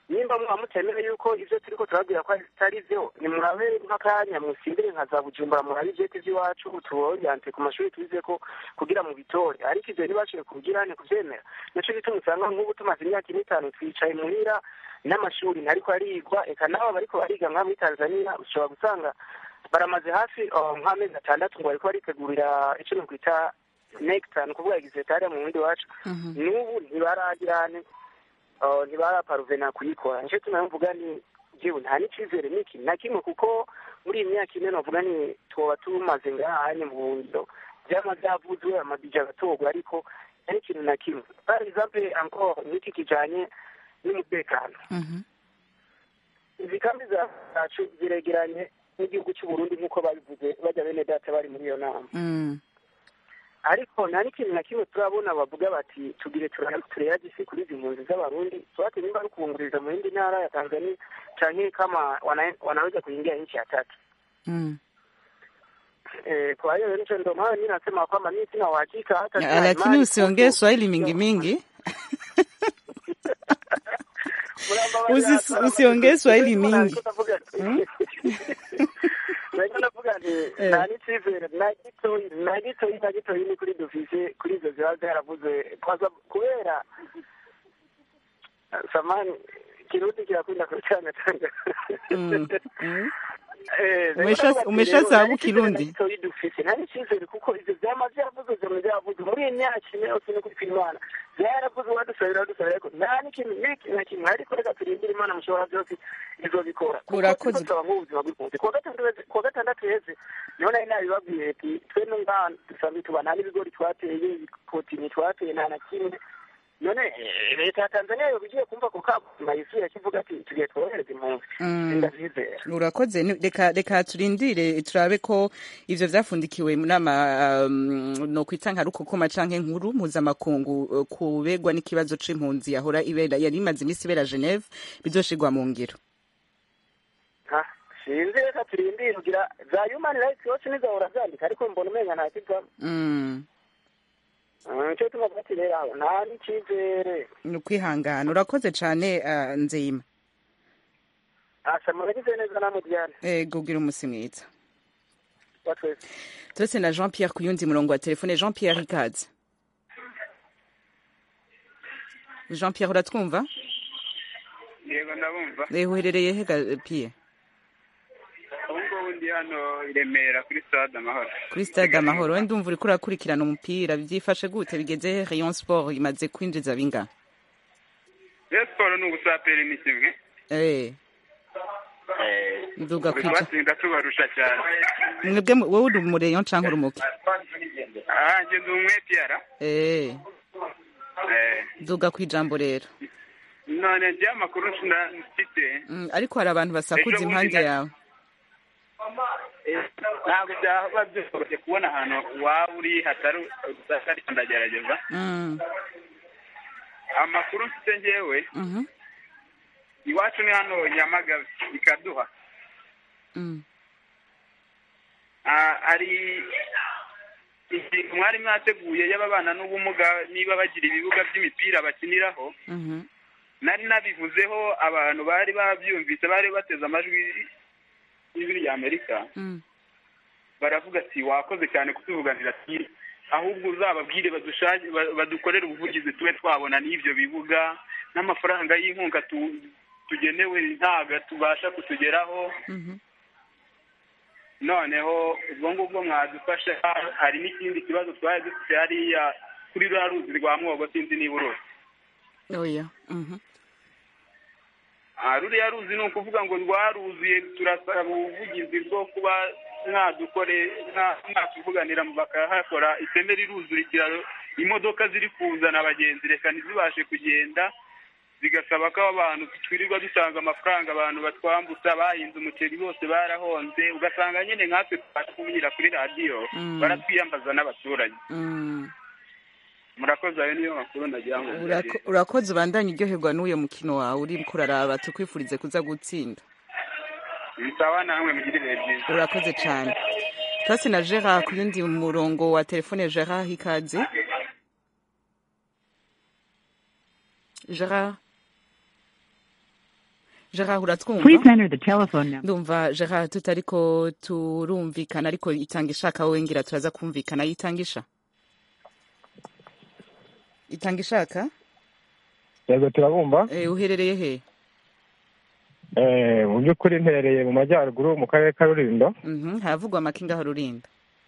nimba muba mutemere yuko ivyo turiko turabwira ko atari vyo nimurabe nk'akanya musimbire nka za bujumbura murabe ivyeti vy'iwacu tuboryante ku mashuri twizeko kugira mu bitore ariko ivyo ntibashoboye kubigirane kuvyemera nico gituma usanga nk'ubu tumaze imyaka ine itanu twicaye muhira n'amashuri ntariko arigwa eka nabo bariko bariga nka muri tanzania ushobora gusanga baramaze hafi oh, nk'amezi atandatu ngo bariko baritegurira ico nokwita nekta ni ukuvuga egisitariya mu bundi wacu n'ubu ntibaragirane uh, ntibaraparuvena kuyikora nico tuma mvuga ni jewe nta n'icizere n'iki na kimwe kuko muri iyi myaka ine novuga ni twoba tumaze ngahanye mu buhungiro vyama vyavuzwe amabija agatorwa ariko ari ikintu na kimwe par exemple encore n'iki kijanye n'umutekano izi kambi zacu ziregeranye n'igihugu cy'uburundi nk'uko babivuze bajya bene data bari muri iyo nama ariko nta n'ikintu na kimwe turabona bavuga bati tugire tureyage isi kuri izi mpunzi z'abarundi tuwate nimba ari kubunguriza mu yindi ntara ya tanzania canke kama wana- wanaweza kuingia nchi ya tatu Eh, kwa hiyo hicho ndo maana mi nasema kwamba mi sina uhakika hata Ah, sina lakini imani usiongee kuhusu- swahili mingi mingi Muramba Usi- bari hasi, usiongee swahili Niko mingi. navuga ati- Niko navuga nti Eh. nta n'icizere na gitoyi na gitoyi na gitoyi ni kuri dufise kuri izo ziba zaravuze kwaza kubera samani kirundi kirakunda kucangacanga Mm. Mm. Eh, Umesha- rero bati umeshasahau rero, nta Kirundi? n'icizere na gitoyi dufise nta n'icizere kuko ivyo vyama vyavuze vyama vyavuze muri iyi myaka ine yose ni kuri imana vyaravuze wadusabira wadusabira ariko nta n'ikintu n'iki na kimwe ariko reka turindire imana mushobora byose izobikora Kuko Urakoze. turiko turaba nk'ubuzima bw'impunzi kuwa gatandatu heze- kuwa gatandatu heze niho nari nabibabwiye ati twe n'ngaha dusanzwe tuba nta n'ibigori twateye ibikotini twateye nta na kimwe none eh, leta ya tanzania yoba igiye kumva ku kabuzima yisuye kivuga ati tugiye twohereza impunzi Mm. ndavyizera urakoze Ni- reka reka turindire turabe ko ivyo vyafundikiwe mu nama um, no kwita nka rukokoma canke nkuru mpuzamakungu uh, kubegwa n'ikibazo c'impunzi yahora ibera yari imaze imisi ibera Geneve bizoshirwa mu ngiro Ha, sinzi reka turindire kugira za human rights watch nizahora zandika ariko mbona umenga nta kivamo mm. Mm, nico tuma bati rero aho nta n'icizere ni ukwihangana urakoze cane uh, nzeyima asa muragize neza namwe diane ego ugira umusi mwiza wa twese turetse na jean pierre ku yundi murongo wa telefone jean pierre ikaze jean pierre uratwumva yego ndabumva Eh, uherereye he ga pierre ubu ngubu ndi hano i remera kuri stade amahoro kuri stade amahoro wenda umva uriko urakurikirana umupira byifashe gute bigeze he rayon sport imaze kwinjiza binga rero siporo ni ubusaperi ni kimwe eh nduga turi kwija kubatsinda tubarusha cyane mwebwe mu- wowe uri mu rayon canke uri umuki aha njye ndi umwetiyara eh Eh, nduga kwijambo rero none njye amakuru nda- mfite Mm, ariko hari abantu basakuza Ejo bundi impande na- yawe eh, ntabwo byaba byoroshye kubona ahantu waba uri hatari udasa ariko ndagerageza Mm, amakuru mfite njyewe mhm, iwacu ni hano nyamagabe ikaduha mm, Ah, hari ikintu mwari mwateguye y'ababana n'ubumuga niba bagira ibibuga by'imipira bakiniraho mhm, nari nabivuzeho abantu bari babyumvise bari bateze amajwi y'ijwi rya amerika mm. baravuga ati wakoze cyane kutuvuganira ati ahubwo uzababwire badushake ba- badukorere ubuvugizi tube twabona n'ibyo bibuga n'amafaranga y'inkunga tu- tugenewe ntabwo tubasha kutugeraho Mhm. noneho ubwo ngubwo mwadufasha hari n'ikindi kibazo twari dufite hariya kuri ruriya ruzi rwa mwogo sinzi niba uruzi oya mhm. Ah, ruriya ruzi ni ukuvuga ngo rwaruzuye turasaba ubuvugizi bwo kuba mwadukore mwa- mwatuvuganira bakahakora iteme riruzura ikiraro imodoka ziri kuzana abagenzi reka ntizibashe kugenda bigasaba ko abantu twirirwa dutanga amafaranga abantu batwambutsa bahinze umuceri bose barahonze ugasanga nyine nkatwe tubasha kuvugira kuri radiyo Mm. baratwiyambaza n'abaturage Mm. murakoze ayo niyo makuru nagira ngo Urako- urakoze ubandanye uryoherwa n'uyo mukino wawe uri kuraraba tukwifurize kuza gutsinda bisaba namwe mugire ibihe byiza urakoze cyane twase na gerard ku yundi murongo wa telefone gerard ikaze gerard gerard uratwumva Please enter the telephone number. ndumva gerard tutariko turumvikana ariko itanga ishaka wowe ngira turaza kumvikana yitanga isha itanga ishaka yego turabumva Eh, uherereye he Eh, mu by'ukuri mperereye mu majyaruguru mu karere ka rurindo Mhm, haravugwa amakinga aho rurinda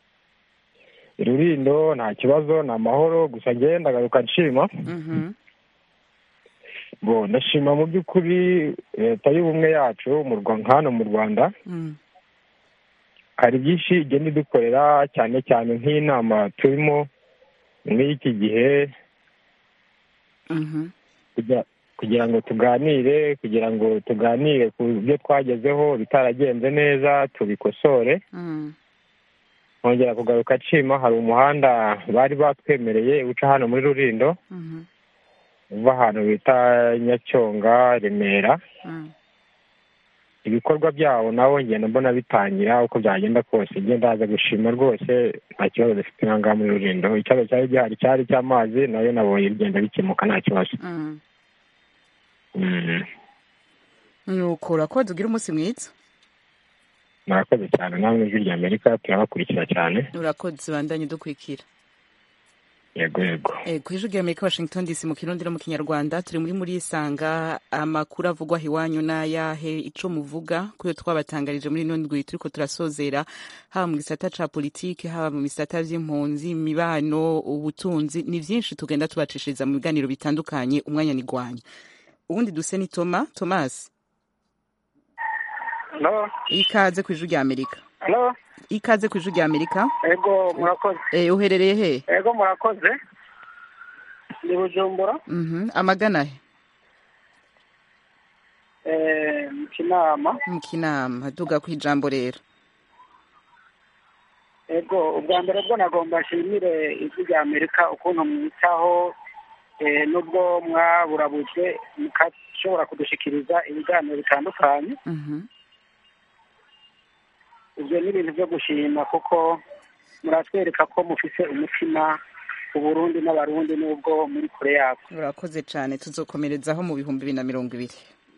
rurindo nta kibazo ni amahoro gusa njyewe ndagaruka nshima Mhm, bo ndashima mu by'ukuri leta y'ubumwe yacu mu Rwa- nka hano mu rwanda mm, hari byinshi igenda idukorera cyane cyane nk'inama turimo nk'iki gihe mhm, kugira kugira ngo tuganire kugira ngo tuganire ku byo twagezeho bitaragenze neza tubikosore mm, nkongera kugaruka nshima hari umuhanda bari batwemereye uca hano muri rurindo mhm, uva ahantu bita nyacyonga remera mm. ibikorwa byawo nabo ngenda mbona bitangira uko byagenda kose ngenda haza gushima rwose nta kibazo dufite aha ngaha muri rurindo ikibazo cyari gihari cyari cy'amazi nayo nabonye bigenda bikemuka nta kibazo Mm. Mm. nuko urakoze ugira umunsi mwiza murakoze cyane namwe ijwi rya amerika turabakurikira cyane urakoze ubandanye dukurikira yego yego Eh, ku ijwi rya amerika washington dc mu kirundi no mu kinyarwanda turi muri muri isanga amakuru avugwa iwanyu n'ayahe ico muvuga kuyo twabatangarije muri ino ndwi turiko turasozera haba mu gisata ca politike haba mu bisata vy'impunzi imibano ubutunzi ni vyinshi tugenda tubacishiriza mu biganiro bitandukanye umwanya ni gwanya ubundi duse ni toma thomas Hello? ikaze ku ijwi rya amerika Hello? ikaze ku ijwi rya amerika Ego murakoze. Eh, uherereye he Ego murakoze. Ni Bujumbura, Mhm, amagana he eh, mu Kinama. mu kinama duga ku ijambo rero Ego ubwa mbere bwo nagomba nshimire ijwi rya Amerika ukuntu mwitaho eh, nubwo mwaburabuje mukashobora kudushikiriza ibiganiro bitandukanye. Mhm. Ibyo ni ibintu byo gushima kuko muratwereka ko mufise umutima Uburundi n'Abarundi nubwo muri kure yabo. urakoze cyane tuzokomerezaho mu bihumbi bibiri na mirongo ibiri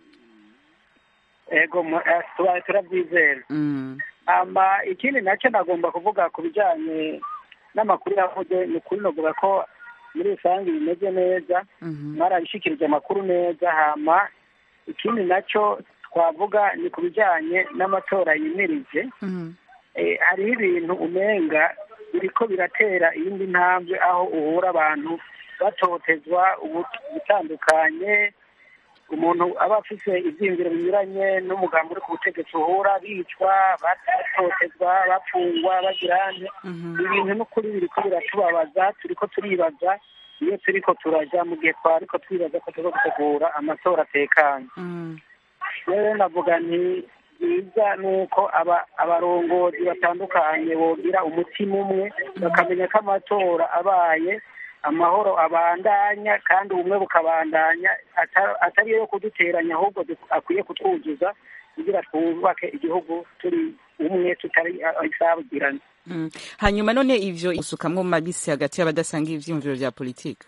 Ego mu- eh, tuba- turabyizera. Mm. ama ikindi nacyo nagomba kuvuga ku bijyanye n'amakuru yavuze ni ukuri navuga ko muri rusange bimeze neza Mhm. mwarabishikirije amakuru neza hama ikindi nacyo twavuga ni ku bijyanye n'amatora yimirije Mhm. eh, hariho ibintu umenga biriko biratera iyindi ntambwe aho uhura abantu batotezwa ubu- ubutandukanye umuntu aba afise ivyiyumviro binyuranye n'umugambi uri ku butegetsi uhura bicwa batotezwa bapfungwa bagirane ibintu n'ukuri biriko biratubabaza turiko turibaza iyo turiko turaja mu gihe twariko twibaza ko turiko gutegura amatora atekanye Mm. rero navuga nti byiza ni uko aba- abarongozi batandukanye bogira umutima umwe bakamenya ko amatora abaye amahoro abandanya kandi ubumwe bukabandanya ata- atari yo kuduteranya ahubwo du- akwiye kutwuzuza kugira twubake igihugu turi umwe tutari isabugirana Mm. hanyuma none ivyo usukamwo mu mabisi hagati y'abadasanga ivyiyumviro vya politike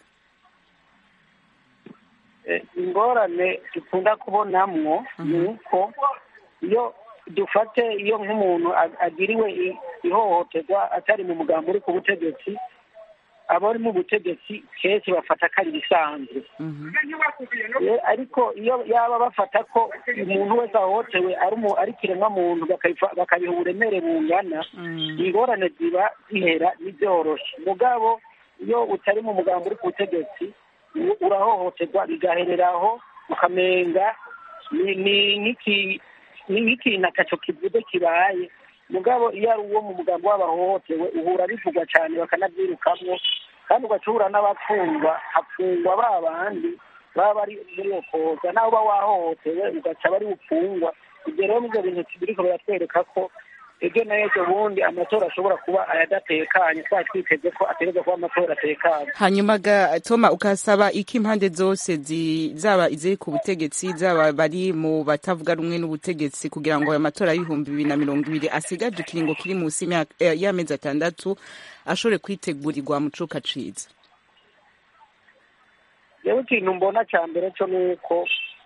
ingorane dukunda kubonamwo ni uko iyo dufate iyo nk'umuntu ag- agiriwe i- ihohoterwa atari mu mugambi uri ku butegetsi abari mu butegetsi kenshi bafata ko ari ibisanzwe Eh, ariko iyo yaba bafata ko umuntu wese ahohotewe ari umu- ari kiremwa muntu bakabifa- bakabiha uburemere bungana ingorane ziba zihera n'ibyoroshe mugabo iyo utari mu mugambi uri ku butegetsi u- urahohoterwa bigahereraho ukamenga ni ni nk'iki- ni nk'ikintu ataco kivuze kibaye mugabo iyo ari uwo mu mugambi w'abahohotewe uhura bivugwa cyane bakanabyirukamwo kandi ugaca uhura n'abafungwa hafungwa ba bandi baba bari muri iyo koza naho uba wahohotewe ugaca bari bufungwa ibyo rero nibyo bintu biriko biratwereka ko ejo n'ejo bundi amatora ashobora kuba ayadatekanye twari twiteze ko ategerezwa kuba amatora atekanye hanyuma ga toma ukasaba iki impande zose zi- zaba iziri ku butegetsi zaba bari mu batavuga rumwe n'ubutegetsi kugira ngo ayo matora y'ibihumbi bibiri na mirongo ibiri asigaje ikiringo kiri munsi y'imyaka- eh, y'amezi atandatu ashobore kwitegurirwa mu cuka ciza rero ikintu mbona cya mbere cyo ni uko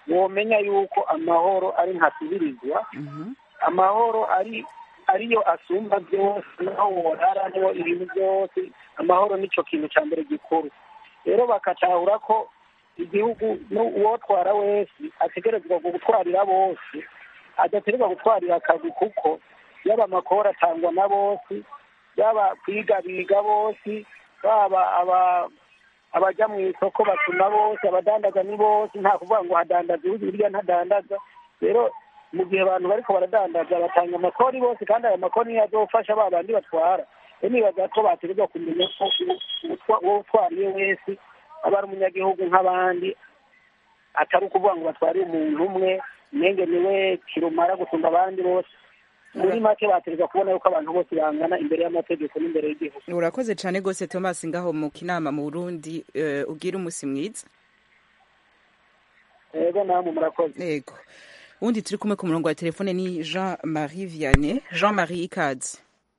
womenya yuko amahoro ari ntasubirizwa amahoro ari ariyo asumba byose naho worara niho ibintu byose amahoro nicyo kintu cya mbere gikuru rero bakatahura ko igihugu uwotwara wese ategerezwa gutwarira bose adategerezwa gutwarira akazi kuko yaba amakoro atangwa na bose yaba kwiga biga bose baba aba abajya mu isoko batuma bose abadandaza ni bose nta kuvuga ngo hadandaza uyu hirya ntadandaza rero mu gihe abantu bariko baradandaza batanga amakori bose kandi ayo makori niyo azofasha ba bandi batwara rero nibaza ko bategerezwa kumenya ko uwo utwariye wese aba ari umunyagihugu nk'abandi atari ukuvuga ngo batwariye umuntu umwe mwenge niwe kirumara gusumba abandi bose muri make bategerezwa kubona yuko abantu bose bangana imbere y'amategeko n'imbere y'igihugu urakoze cyane rwose thomas ngaho mu kinama mu burundi ubwira umunsi mwiza yego namwe murakoze yego ubundi turi kumwe ku murongo wa telefone ni jean marie vianney jean marie ikaze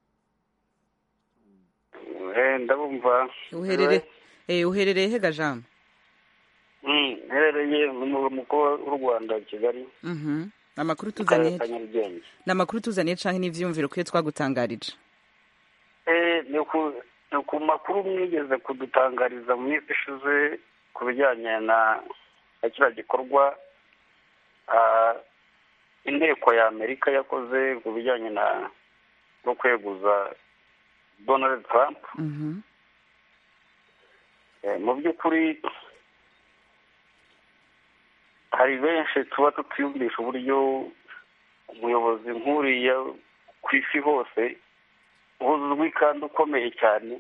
ndabumva uherere uherereye hega jean uherereye mu murwa mukuru w'u rwanda kigali amakuru tuzaniye ni amakuru tuzaniye cyangwa n'ibyiyumviro kuyo twagutangarije ni ku makuru mwigeze kudutangariza mu minsi ishize ku bijyanye na kiriya gikorwa inteko ya amerika yakoze ku bijyanye no kweguza donald trump mu by'ukuri hari benshi tuba tutiyumvisha uburyo umuyobozi nk'uriya ku isi hose uzwi kandi ukomeye cyane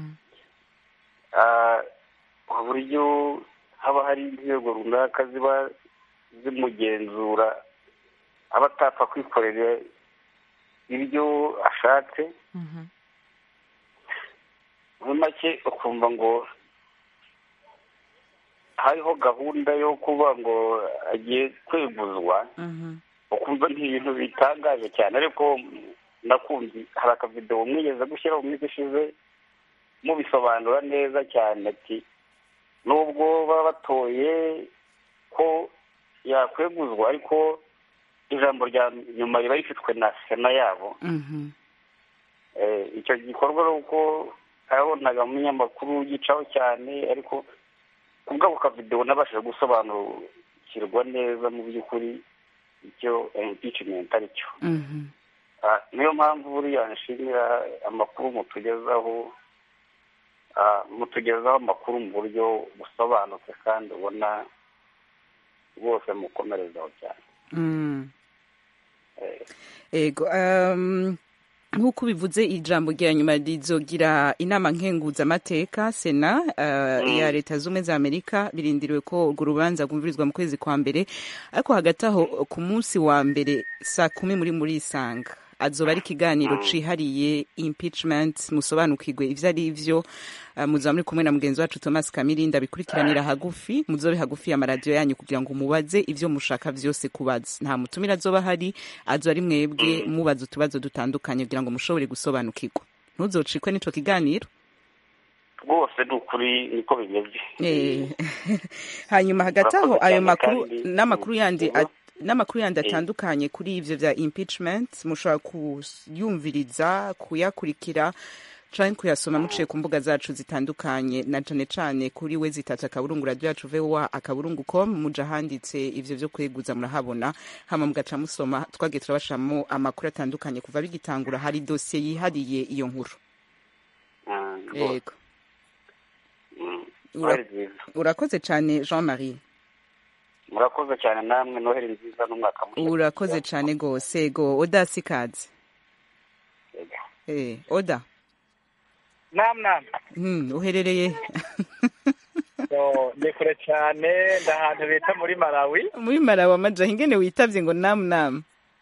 uburyo haba hari inzego runaka ziba zimugenzura aba atapfa kwikorera ibyo ashatse muri make ukumva ngo hariho gahunda yo kuba ngo agiye kweguzwa ukumva ni ibintu bitangaje cyane ariko nakumvi hari akavidewo mwigeze gushyiraho mu minsi ishize mubisobanura neza cyane ati nubwo baba batoye ko yakweguzwa ariko ijambo rya nyuma riba rifitwe na sena yabo icyo gikorwa ari uko arabonaga mu munyamakuru gicaho cyane ariko ku bw'ako kavidewo nabashije gusobanukirwa neza mu by'ukuri icyo impeachment ari cyo niyo mpamvu buriya nshimira amakuru mutugezaho mutugezaho amakuru mu buryo busobanutse kandi ubona rwose mukomerezaho cyane ego nk'uko ubivuze ijambo rya nyuma rizogira inama nkenguzamateka sena ya leta z'ubumwe za amerika birindiriwe ko urwo rubanza rwumvirizwa mu kwezi kwa mbere ariko hagati aho ku munsi wa mbere saa kumi muri muri isanga azoba ari ikiganiro cihariye impeachment musobanukirwe ivyo ari vyo muzaba muri kumwe na mugenzi wacu thomas kamirinda bikurikiranira hagufi muzobe hagufi y'amaradiyo yanyu kugira ngo mubaze ivyo mushaka vyose kubaza nta mutumire azoba hari azoba ari mwebwe mubaza utubazo dutandukanye kugira ngo mushobore gusobanukirwa ntuzocikwe n'ico kiganiro rwose ni ukuri niko bimeze hanyuma hagati aho ayo makuru n'amakuru yandi n'amakuru yandi atandukanye kuri ivyo vya impeachment mushobora kuyumviriza kuyakurikira canke kuyasoma muciye ku mbuga zacu zitandukanye na cane cane kuri we zitatu akaburungu radio yacu voa akaburungu com muja handitse ivyo vyo kweguza murahabona hama mugaca musoma twagiye turabashiramo amakuru atandukanye kuva bigitangura hari dosiye yihariye iyo nkuru yego urakoze cane jean marie murakoze cyane namwe noheri nziza n'umwaka mushya urakoze cyane rwose go oda sikaze eh oda nam nam hmm uherereye ni kure cyane ndahantu bita muri malawi muri malawi amaja ingene witavye ngo nam nam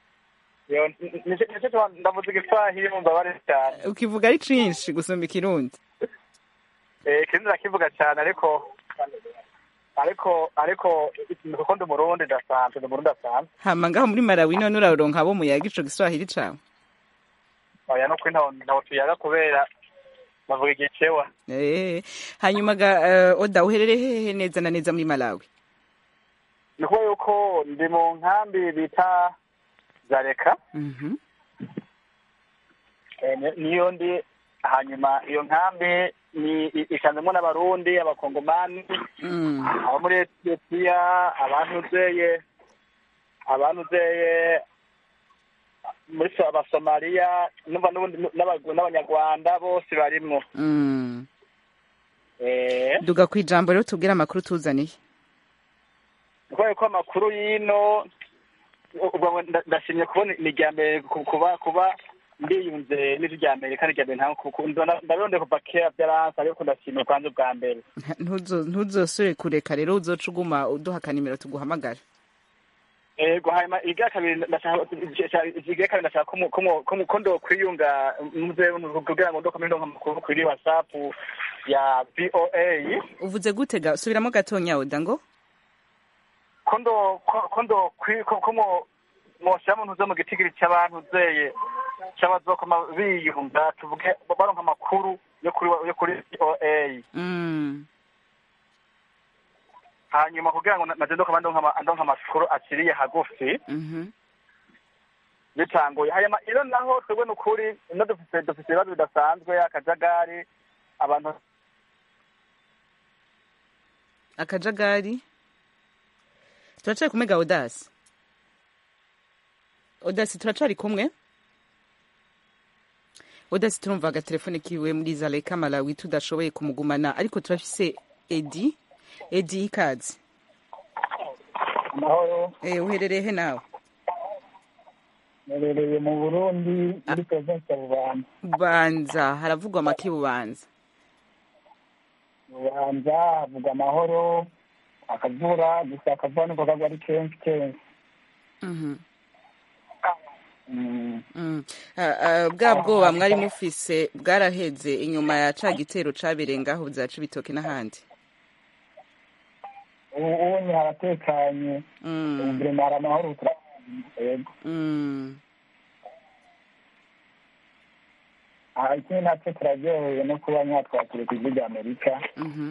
ndavuze igiswahili mumva bari cyane ukivuga ari cinshi gusumba ikirundi eh ikindi ndakivuga cyane ariko ariko ariko kuko ndi umurundi ndasanzwe ndi umurundi asanzwe hama ngaho muri malawi none uraronka abo muyaga ico giswahili cawe oya no kwintaho ntaho tuyaga kubera bavuga igicewa eh hanyuma ga uh, oda uherereye hehe neza na neza muri malawi ni ukuvuga yuko ndi mu nkambi bita zareka Mhm. Eh, ni- niyo ndi hanyuma iyo nkambi ni i- isanzemo n'abarundi abakongomani Mm. abo muri etiyopiya abantuzeye abantuzeye muri so- abasomaliya numva n'ubundi n'aba- n'abanyarwanda bose barimwo Mm. Eh, duga ku ijambo rero tubwire amakuru tuzaniye kubera ko amakuru y'ino ubwo ngo nda- ndashimye kubona ni irya mbere ku- kuba kuba ndiyunze n'ijwi rya amerika n'irya mbere ntabwo kuko ndabona- ndabirondeye kuva kera byaranse ariko ndashimye kwanza ubwa mbere Ntuzo- ntuzosubire kureka rero uzoca uguma uduha akanimero tuguhamagara ego hanyuma igira kabiri ndashaka igira kabiri ndashaka ko mu- ko mu- ko mu- ko ndokwiyunga muze kugira ngo ndokome ndonka amakuru kuri whatsapp ya voa uvuze gute ga subiramo gatonya oda ngo ko ndo ko- ko ndo kwi- ko ko mo moshyira mu ntuze mu gitigiri cy'abantu zeye cy'abazokoma biyunga tuvuge baronka amakuru yo kuri yo kuri voa Mm. hanyuma kugira ngo na- naje ndokoma ndonka ama- ndonka amakuru akiriye hagufi Mhm. bitanguye hanyuma iyo naho twebwe ni ukuri ino dufite dufite ibibazo bidasanzwe akajagari abantu akajagari turacari kumwe ga odasi odasi turacari kumwe odasi turumva agatelefone kiwe muri zaleka malawi tudashoboye kumugumana ariko turafise edi edi ikazi amahoro eh uherereye he nawe nerereye mu burundi muri provinsi ya bubanza banza haravugwa make bubanza bubanza havugwa amahoro akavura gusa akavura niko kagwa ari kenshi kenshi Mhm. Mm. Mm. Ah, ah, bwa bwoba mwari mufise bwaraheze inyuma ya ca gitero cabereye ngaho za cibitoke n'ahandi ubu unye haratekanye Mm. ubu vrema hari amahoro turabona yego Mm. aha ikindi natwe turaryohewe no kuba mwatwakire ku ijwi rya amerika Mhm.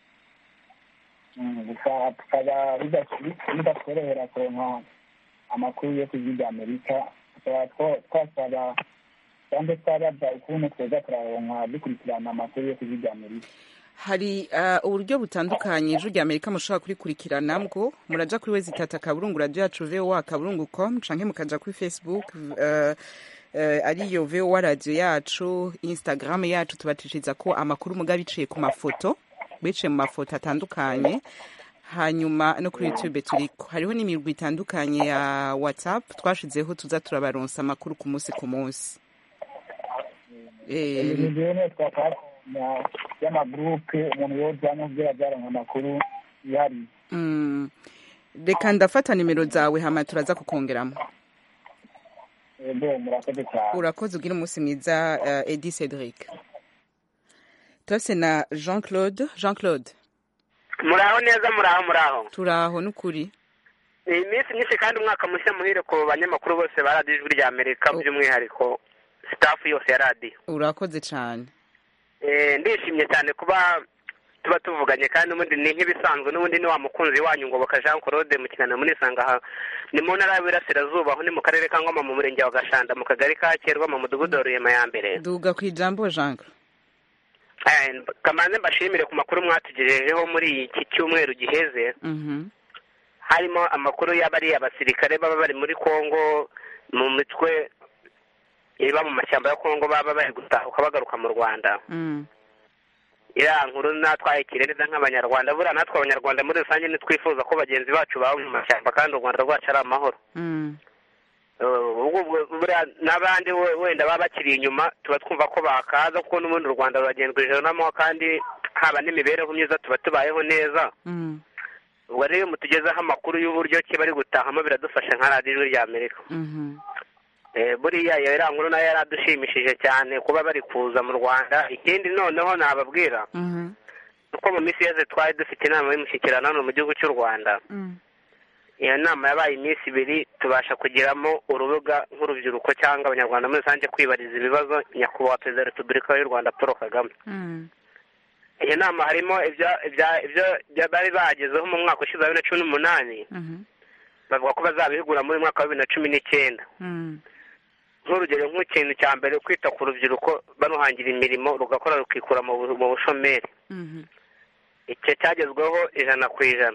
Mm, gusa tukaba bida- bidatworohera kuronka amakuru yo ku ijwi rya amerika tukaba two- twasaba cyangwa twabaza ukuntu tweza turaronka dukurikirana amakuru yo ku ijwi rya amerika hari ah, uburyo butandukanye ijwi rya amerika mushobora kurikurikirana bwo muraja kuri wezi tata kaburungu radio yacu voa kaburungu com canke mukaja kuri facebook uh, uh, ariyo voa radio yacu instagram yacu tubatishiriza ko amakuru muga biciye ku mafoto biciye mu mafoto atandukanye hanyuma no kuri youtube turiko hariho n'imirwi itandukanye ya whatsapp twashizeho tuza turabaronsa amakuru ku munsi ku munsi Eh, ni rero twakakanya y'amagurupe umuntu yojamo kugira byaronka amakuru yihariye Mm. reka ndafata nimero zawe hama turaza kukongeramo ego murakoze cyane urakoze ugira umunsi mwiza uh, edi cedric turase na jean claude jean claude muraho neza muraho muraho turaho n'ukuri ni iminsi myinshi kandi umwaka mushya muhire ku banyamakuru bose ba radiyo ijwi rya amerika by'umwihariko sitafu yose ya radiyo urakoze cyane Eh, ndishimye cyane kuba tuba tuvuganye kandi n'ubundi ni nk'ibisanzwe n'ubundi ni wa mukunzi wanyu ngoboka jean claude mu kiganiro muri sanga aha ni mu ntara y'Iburasirazuba aho ni mu karere ka ngoma mu murenge wa gashanda mu kagari ka kerwa mu mudugudu wa ruyema ya mbere duga ku ijambo jean claude Eh, kamanze mbashimire ku makuru mwatugejejeho muri iki cyumweru giheze Mhm. harimo amakuru y'abari abasirikare baba bari muri kongo mu mitwe iba mu mashyamba ya kongo baba bari gutahuka bagaruka mu rwanda Mm. iriya nkuru natwayikire neza nk'abanyarwanda buriya natwe abanyarwanda muri rusange ntitwifuza ko bagenzi bacu baba mu mashyamba kandi u rwanda rwacu ari amahoro Mm. Uh, ubwo bwo- buriya n'abandi we- wenda baba bakiri inyuma tuba twumva ko bakaza kuko n'ubundi u rwanda ruragenzwa ijoro n'amahoro kandi haba n'imibereho myiza tuba tubayeho neza Mm. ubwo rero iyo mutugezeho amakuru y'uburyo ki bari gutahamo biradufasha nka radiyo ijwi rya amerika Mhm. Eh, buriya iyo iriya nkuru nayo yaradushimishije cyane kuba bari kuza mu rwanda ikindi noneho nababwira Mhm. uko mu minsi yose twari dufite inama y'umushyikirano hano mu gihugu cy'u rwanda Mm. iyo nama yabaye iminsi ibiri tubasha kugiramo urubuga nk'urubyiruko cyangwa abanyarwanda muri rusange kwibariza ibibazo nyakubahwa perezida wa repubulika y'u rwanda paul kagame Mm. iyo nama harimo ibya- ibya- ibyo ibyo bari bagezeho mu mwaka ushize wa bibiri na cumi n'umunani bavuga ko bazabihugura muri uyu mwaka wa bibiri na cumi n'icyenda nk'urugero nk'ikintu cya mbere kwita ku rubyiruko baruhangira imirimo rugakora rukikura mu bu- mu bushomeri icyo cyagezweho ijana ku ijana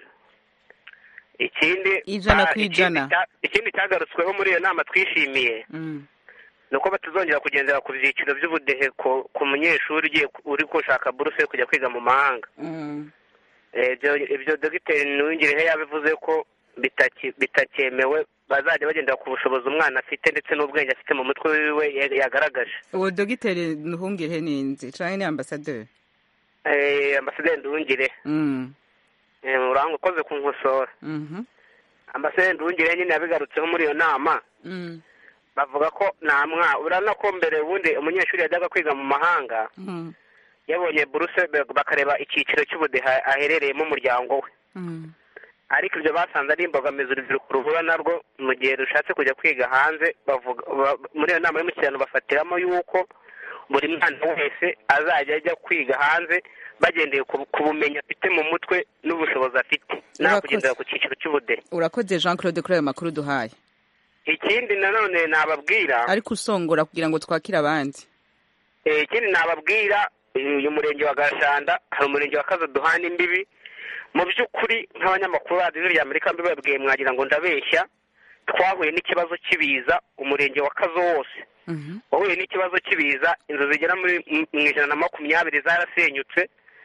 ikindi Ijana ah, ku ikindi ijana. cya- ikindi cyagarutsweho muri iyo nama twishimiye ni uko batazongera kugendera ku byiciro by'ubudehe ku ku munyeshuri ugiye ku- uri gushaka buruse yo kujya kwiga mu mahanga Eh, ibyo ibyo dogiteri ntiwingirehe yabivuze ko bitaki- bitakyemewe bazajya bagendera ku bushobozi umwana afite ndetse n'ubwenge afite mu mutwe wiwe ya- yagaragaje uwo dogiteri ntuhungire ninzi canke ni ambasaderi Eh, ambasaderi nduwungire Mm. eh, uranga ukoze ku nkosora Mhm. ambasaderi nduwungire nyine yabigarutseho muri iyo nama Mm. bavuga ko nta mwa urabona ko mbere ubundi umunyeshuri yajyaga kwiga mu mahanga Mm. yabonye buruse be- bakareba icyiciro cy'ubudehe aherereyemo umuryango we Mm. ariko ibyo basanze ari imbogamizi urubyiruko ruhura narwo mu gihe rushatse kujya kwiga hanze bavuga ba- muri iyo nama y'umushyikirano bafatiramo yuko buri mwana wese azajya ajya kwiga hanze bagendeye ku ku bumenyi afite mu mutwe n'ubushobozi afite nta Urakoze. kugendera ku cyiciro cy'ubudehe urakoze jean claude kuri ayo makuru duhaye ikindi nanone nababwira ariko usongora kugira ngo twakire abandi Eh, ikindi nababwira eh, uyu murenge wa gashanda hari umurenge wa kazo duhana imbibi mu by'ukuri nk'abanyamakuru radiyo rya amerika mbibabwiye mwagira ngo ndabeshya twahuye n'ikibazo cy'ibiza umurenge wa kazo wose wahuye n'ikibazo cy'ibiza inzu zigera muri mu- mu ijana na makumyabiri zarasenyutse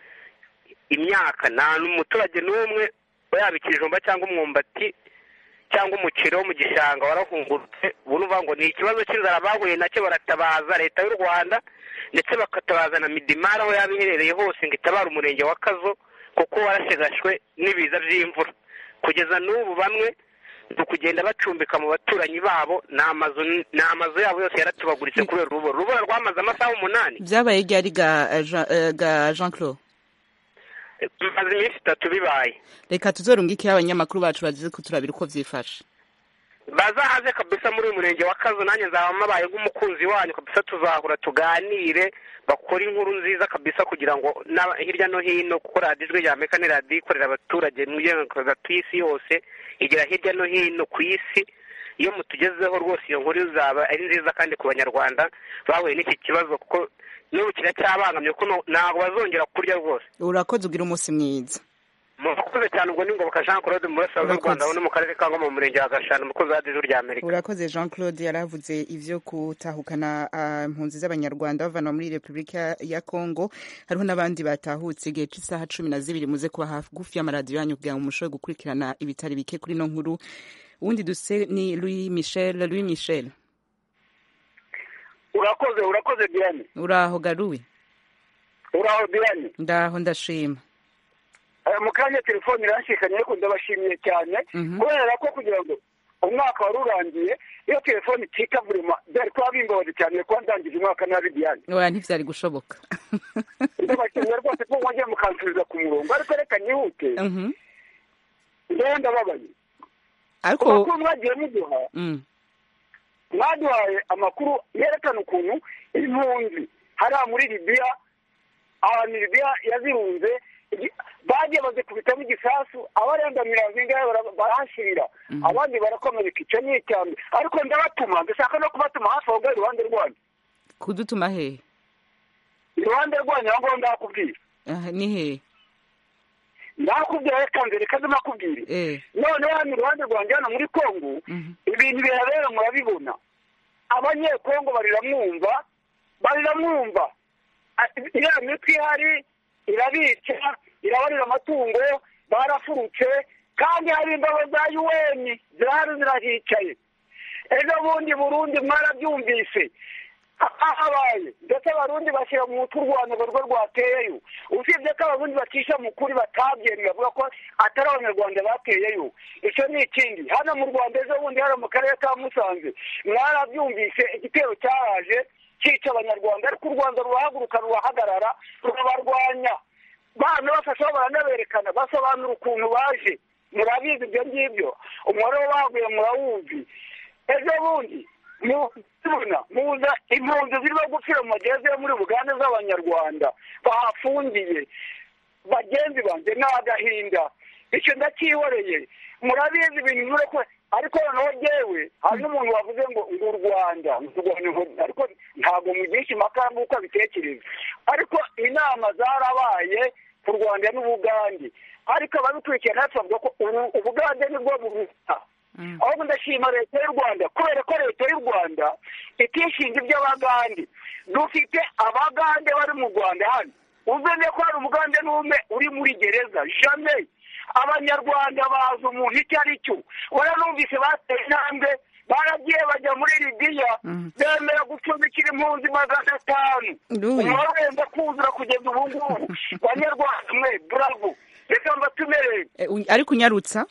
imyaka nta n'umuturage n'umwe yaba ikijumba cyangwa umwumbati cyangwa umuceri wo mu gishanga warahungurutse ubu uvuga ngo ni ikibazo cy'inzara bahuye nacyo baratabaza leta y'u rwanda ndetse bakatabaza na midimari aho yaba iherereye hose ngo itabare umurenge wa kazo kuko warashegashwe n'ibiza by'imvura kugeza n'ubu bamwe ni ukugenda bacumbika mu baturanyi babo ni amazu ni amazu yabo yose yaratubaguritse kubera urubura urubura rwamaze amasaha umunani byabaye ryari ga eh, Jean- eh, ga jean claude bimaze iminsi itatu bibaye reka tuzorungikire abanyamakuru bacu bazize kuturabira uko vyifashe bazahaze kabisa muri uyu murenge wa kazo nanjye nzaba mabaye nk'umukunzi wanyu kabisa tuzahura tuganire bakore inkuru nziza kabisa kugira ngo n'aba- hirya no hino kuko radiyo ijwi rya amerika ni radiyo ikorera abaturage mu gatuye isi yose igera hirya no hino ku isi iyo mutugezeho rwose iyo nkuru izaba ari nziza kandi ku banyarwanda bahuye n'iki kibazo kuko n'ubu kiracyabangamye kuko no- ntabwo bazongera kurya rwose urakoze ugira umunsi mwiza murakoze cyane ubwo ni ngoboka jean claude mu burasirazuba bw'u rwanda aho ni mu karere ka ngoma mu murenge wa gashana umukozi wa radiyo ijwi rya amerika urakoze jean claude yaravuze ivyo gutahukana ah, impunzi z'abanyarwanda bavanwa muri repubulika ya congo hariho n'abandi batahutse igihe c'isaha cumi na zibiri muze kuba hagufi y'amaradiyo yanyu kugira ngo mushobore gukurikirana ibitari bike kuri ino nkuru uwundi duse ni louis michel louis michel urakoze urakoze diane uraho garuwe uraho diane ndaho ndashima Eh, mu kanya telefone iranshikanye ariko ndabashimiye cyane Mhm. kubera ko kugira ngo umwaka wari urangiye iyo telefone icika burima byari kuba bimbabaje cyane kuba ndangije umwaka nabi diane oya ntivyari gushoboka ndabashimiye rwose ko mwongeye mukansubiza ku murongo ariko reka nihute Mhm. ndewe ndababaye ariko amakuru mwagiye muduha Mm. mwaduhaye amakuru yerekana ukuntu impunzi hariya muri libiya ahantu libiya yazirunze igi- bagiye bazikubitamo igisasu abarenga mirongo ingahe bara- barahashirira abandi barakomereka icyo ni icyambere ariko ndabatuma ndashaka no kubatuma hafi aho ngaho iruhande rwanyu kudutuma hehe iruhande rwanyu aho ngaho ndakubwira Ah, ni hehe ndakubwira reka mbere kaze nakubwire eh noneho hano iruhande rwanjye hano muri kongo ibintu bihabera murabibona abanyekongo bariramwumva bariramwumva Ah, iriya mitwe ihari irabica irabarira amatungo barafurutse kandi hari ingabo za un zirahari zirahicaye ejo bundi burundi mwarabyumvise habaye ndetse abarundi bashyira mu mutwe u rwanda ngo rwo rwateyeyo usibye ko abarundi bacisha mu kuri batabyemeye bavuga ko atari abanyarwanda bateyeyo icyo ni ikindi hano mu rwanda ejo bundi hano mu karere ka musanze mwarabyumvise igitero cyaraje cyica abanyarwanda ariko u rwanda rurahaguruka rurahagarara rurabarwanya bana bafasheho baranaberekana basobanura ukuntu baje murabizi ibyo ngibyo umubare w'abaguye murawuzi ejo bundi mubona muza impunzi zirimo gupfira mu magereza yo muri bugande z'abanyarwanda bahafungiye bagenzi banjye ni agahinda icyo ndacyihoreye murabizi ibintu bimwe ko ariko noneho jyewe hari n'umuntu wavuze ngo ngo u rwanda u rwanda ngo- ariko ntabwo mugisha impaka nk'uko abitekereza ariko inama zarabaye ku rwanda n'ubugande ariko ababikurikiye natwe bavuga ko ubu ubugande nibwo buruta ahubwo ndashima leta y'u rwanda kubera ko leta y'u rwanda itishinga iby'abagande dufite abagande bari mu rwanda hano umenye ko hari umugande n'umwe uri muri gereza jamais abanyarwanda bazi umuntu icyo ari cyo waranumvise bateye intambwe baragiye bajya muri libiya bemera gucumbikira impunzi magana atanu Louis. umubare wenda kuzura kugeza ubu ngubu banyarwanda mwe bravo reka mbatumerere Eh, u- ariko unyarutsa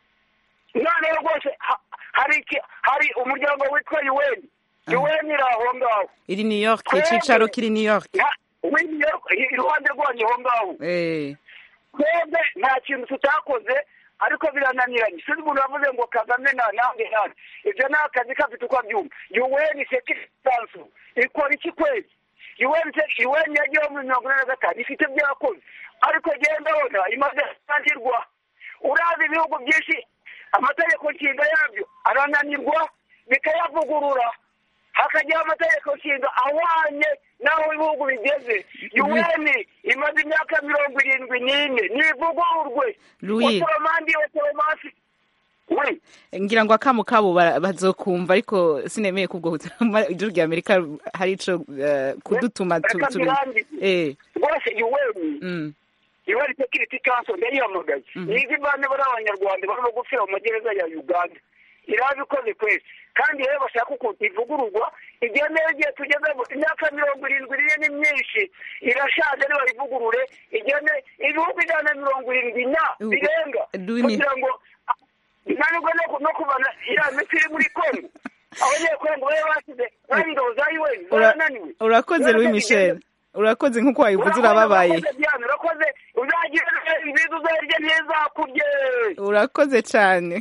noneho rwose ha- hari iki- hari umuryango witwa un un iri aho ngaho iri new york Twebwe- icicaro kiri new york Na- w'i New York, iruhande rwanyu aho ngaho Eh, twebwe nta kintu tutakoze ariko birananiranye sinzi umuntu wavuze ngo kagame nta nange nane ibyo ni akazi kafite uko abyumva un sekiritansu ikora iki kwezi un se- un yagiyeho muri mirongo ine na gatanu ifite ibyo yakoze ariko genda ndabona imaze gutangirwa urazi ibihugu byinshi amategeko nshinga yabyo arananirwa bikayavugurura hakajyaho amategeko nshinga ahwanye n'aho ibihugu bigeze un imaze imyaka mirongo irindwi n'ine nivugururwe Louis. otoromandi otoromasi we ngira ngo akamu kabo bara- bazokumva ariko sinemeye kubwo ijuru rya amerika hari ico eh, kudutuma tu- reka turi mbirangize Eh, rwose un mm. UN Security Council ndayihamagaye nizi bane bari abanyarwanda barimo gupfira mu magereza ya uganda irabikoze kwezi kandi rero bashaka ukuntu ivugururwa igihe neza igihe tugezemo imyaka mirongo irindwi iriye ni myinshi irashaje nibayivugurure igihe ne- ibihugu ijana na mirongo irindwi na Uh, birenga Louis, kugira ngo nanibwo no ku- no kubana iriya miti iri muri kongo abanyekongo babe basize bari ingabo za un Ura- zarananiwe urakoze louis michel urakoze nk'uko wabivuze urababaye urakoze Diane, urakoze uzagira nziza uzarya ntizakurye urakoze cyane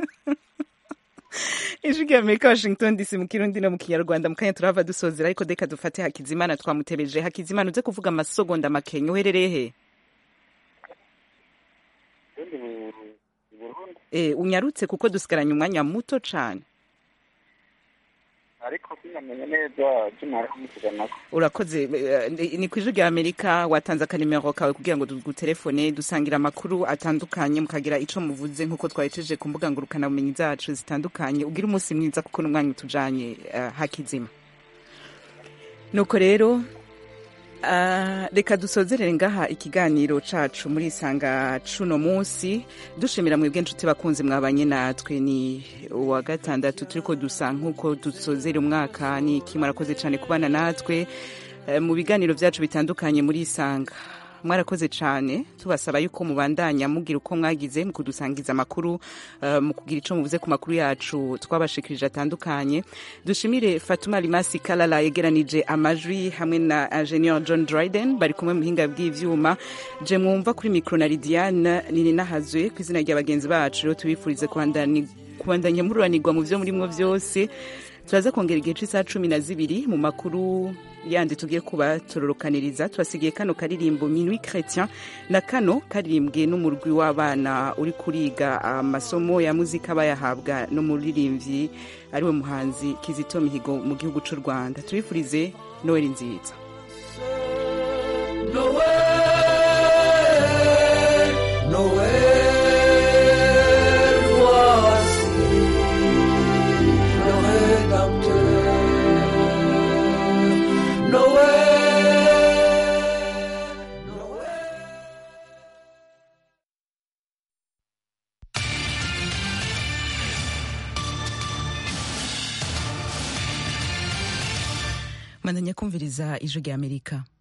ijwi rya amerika washington dc mu kirundi no mu kinyarwanda mu kanya turava dusozera ariko deka dufate hakizimana twamutebeje hakizimana uze kuvuga amasogonda makenya uherereye he Eh, unyarutse kuko dusigaranye umwanya muto cyane ariko sinamenye neza tumara kumusiganako urakoze eh, ni- ni ku ijwi rya amerika watanze akanimero kawe kugira ngo dutelefone dusangira amakuru atandukanye mukagira ico muvuze nk'uko twahejeje ku mbuga ngurukanabumenyi zacu zitandukanye ugira umunsi mwiza kuko n'umwanya utujanye eh, hakizima nuko rero ah, reka dusozerere ngaha ikiganiro cacu muri isanga cuno munsi dushimira mwebwe nshuti bakunzi mwabanye natwe ni uwa gatandatu turiko dusa nk'uko dusozera umwaka ni iki mwarakoze cane kubana natwe eh, mu biganiro vyacu bitandukanye muri isanga mwarakoze cane tubasaba yuko mubandanya mugira uko mwagize mu kudusangiza amakuru eh, mu kugira ico muvuze ku makuru yacu twabashikirije atandukanye dushimire fatuma limasi kalala yegeranije amajwi hamwe na ingenieur john dryden bari kumwe mu buhinga bw'ivyuma je mwumva kuri mikro na lidiane nini nahazwe ku izina rya bagenzi bacu rero tubifurize kubandani- kubandanya mururanirwa mu vyo murimwo vyose turaza kongera igihe c'isaha cumi na zibiri mu makuru yandi tugiye kubatororokaniriza tubasigiye kano karirimbo minui chrétien na kano karirimbwe n'umurwi w'abana uri kuriga amasomo ya muzika bayahabwa n'umuririmbyi ariwe muhanzi kizito mihigo mu gihugu c'u rwanda tubifurize noweli nziza Noël, Noël, voici le Rédempteur. Noël, mandanya kumviriza ijwi rya amerika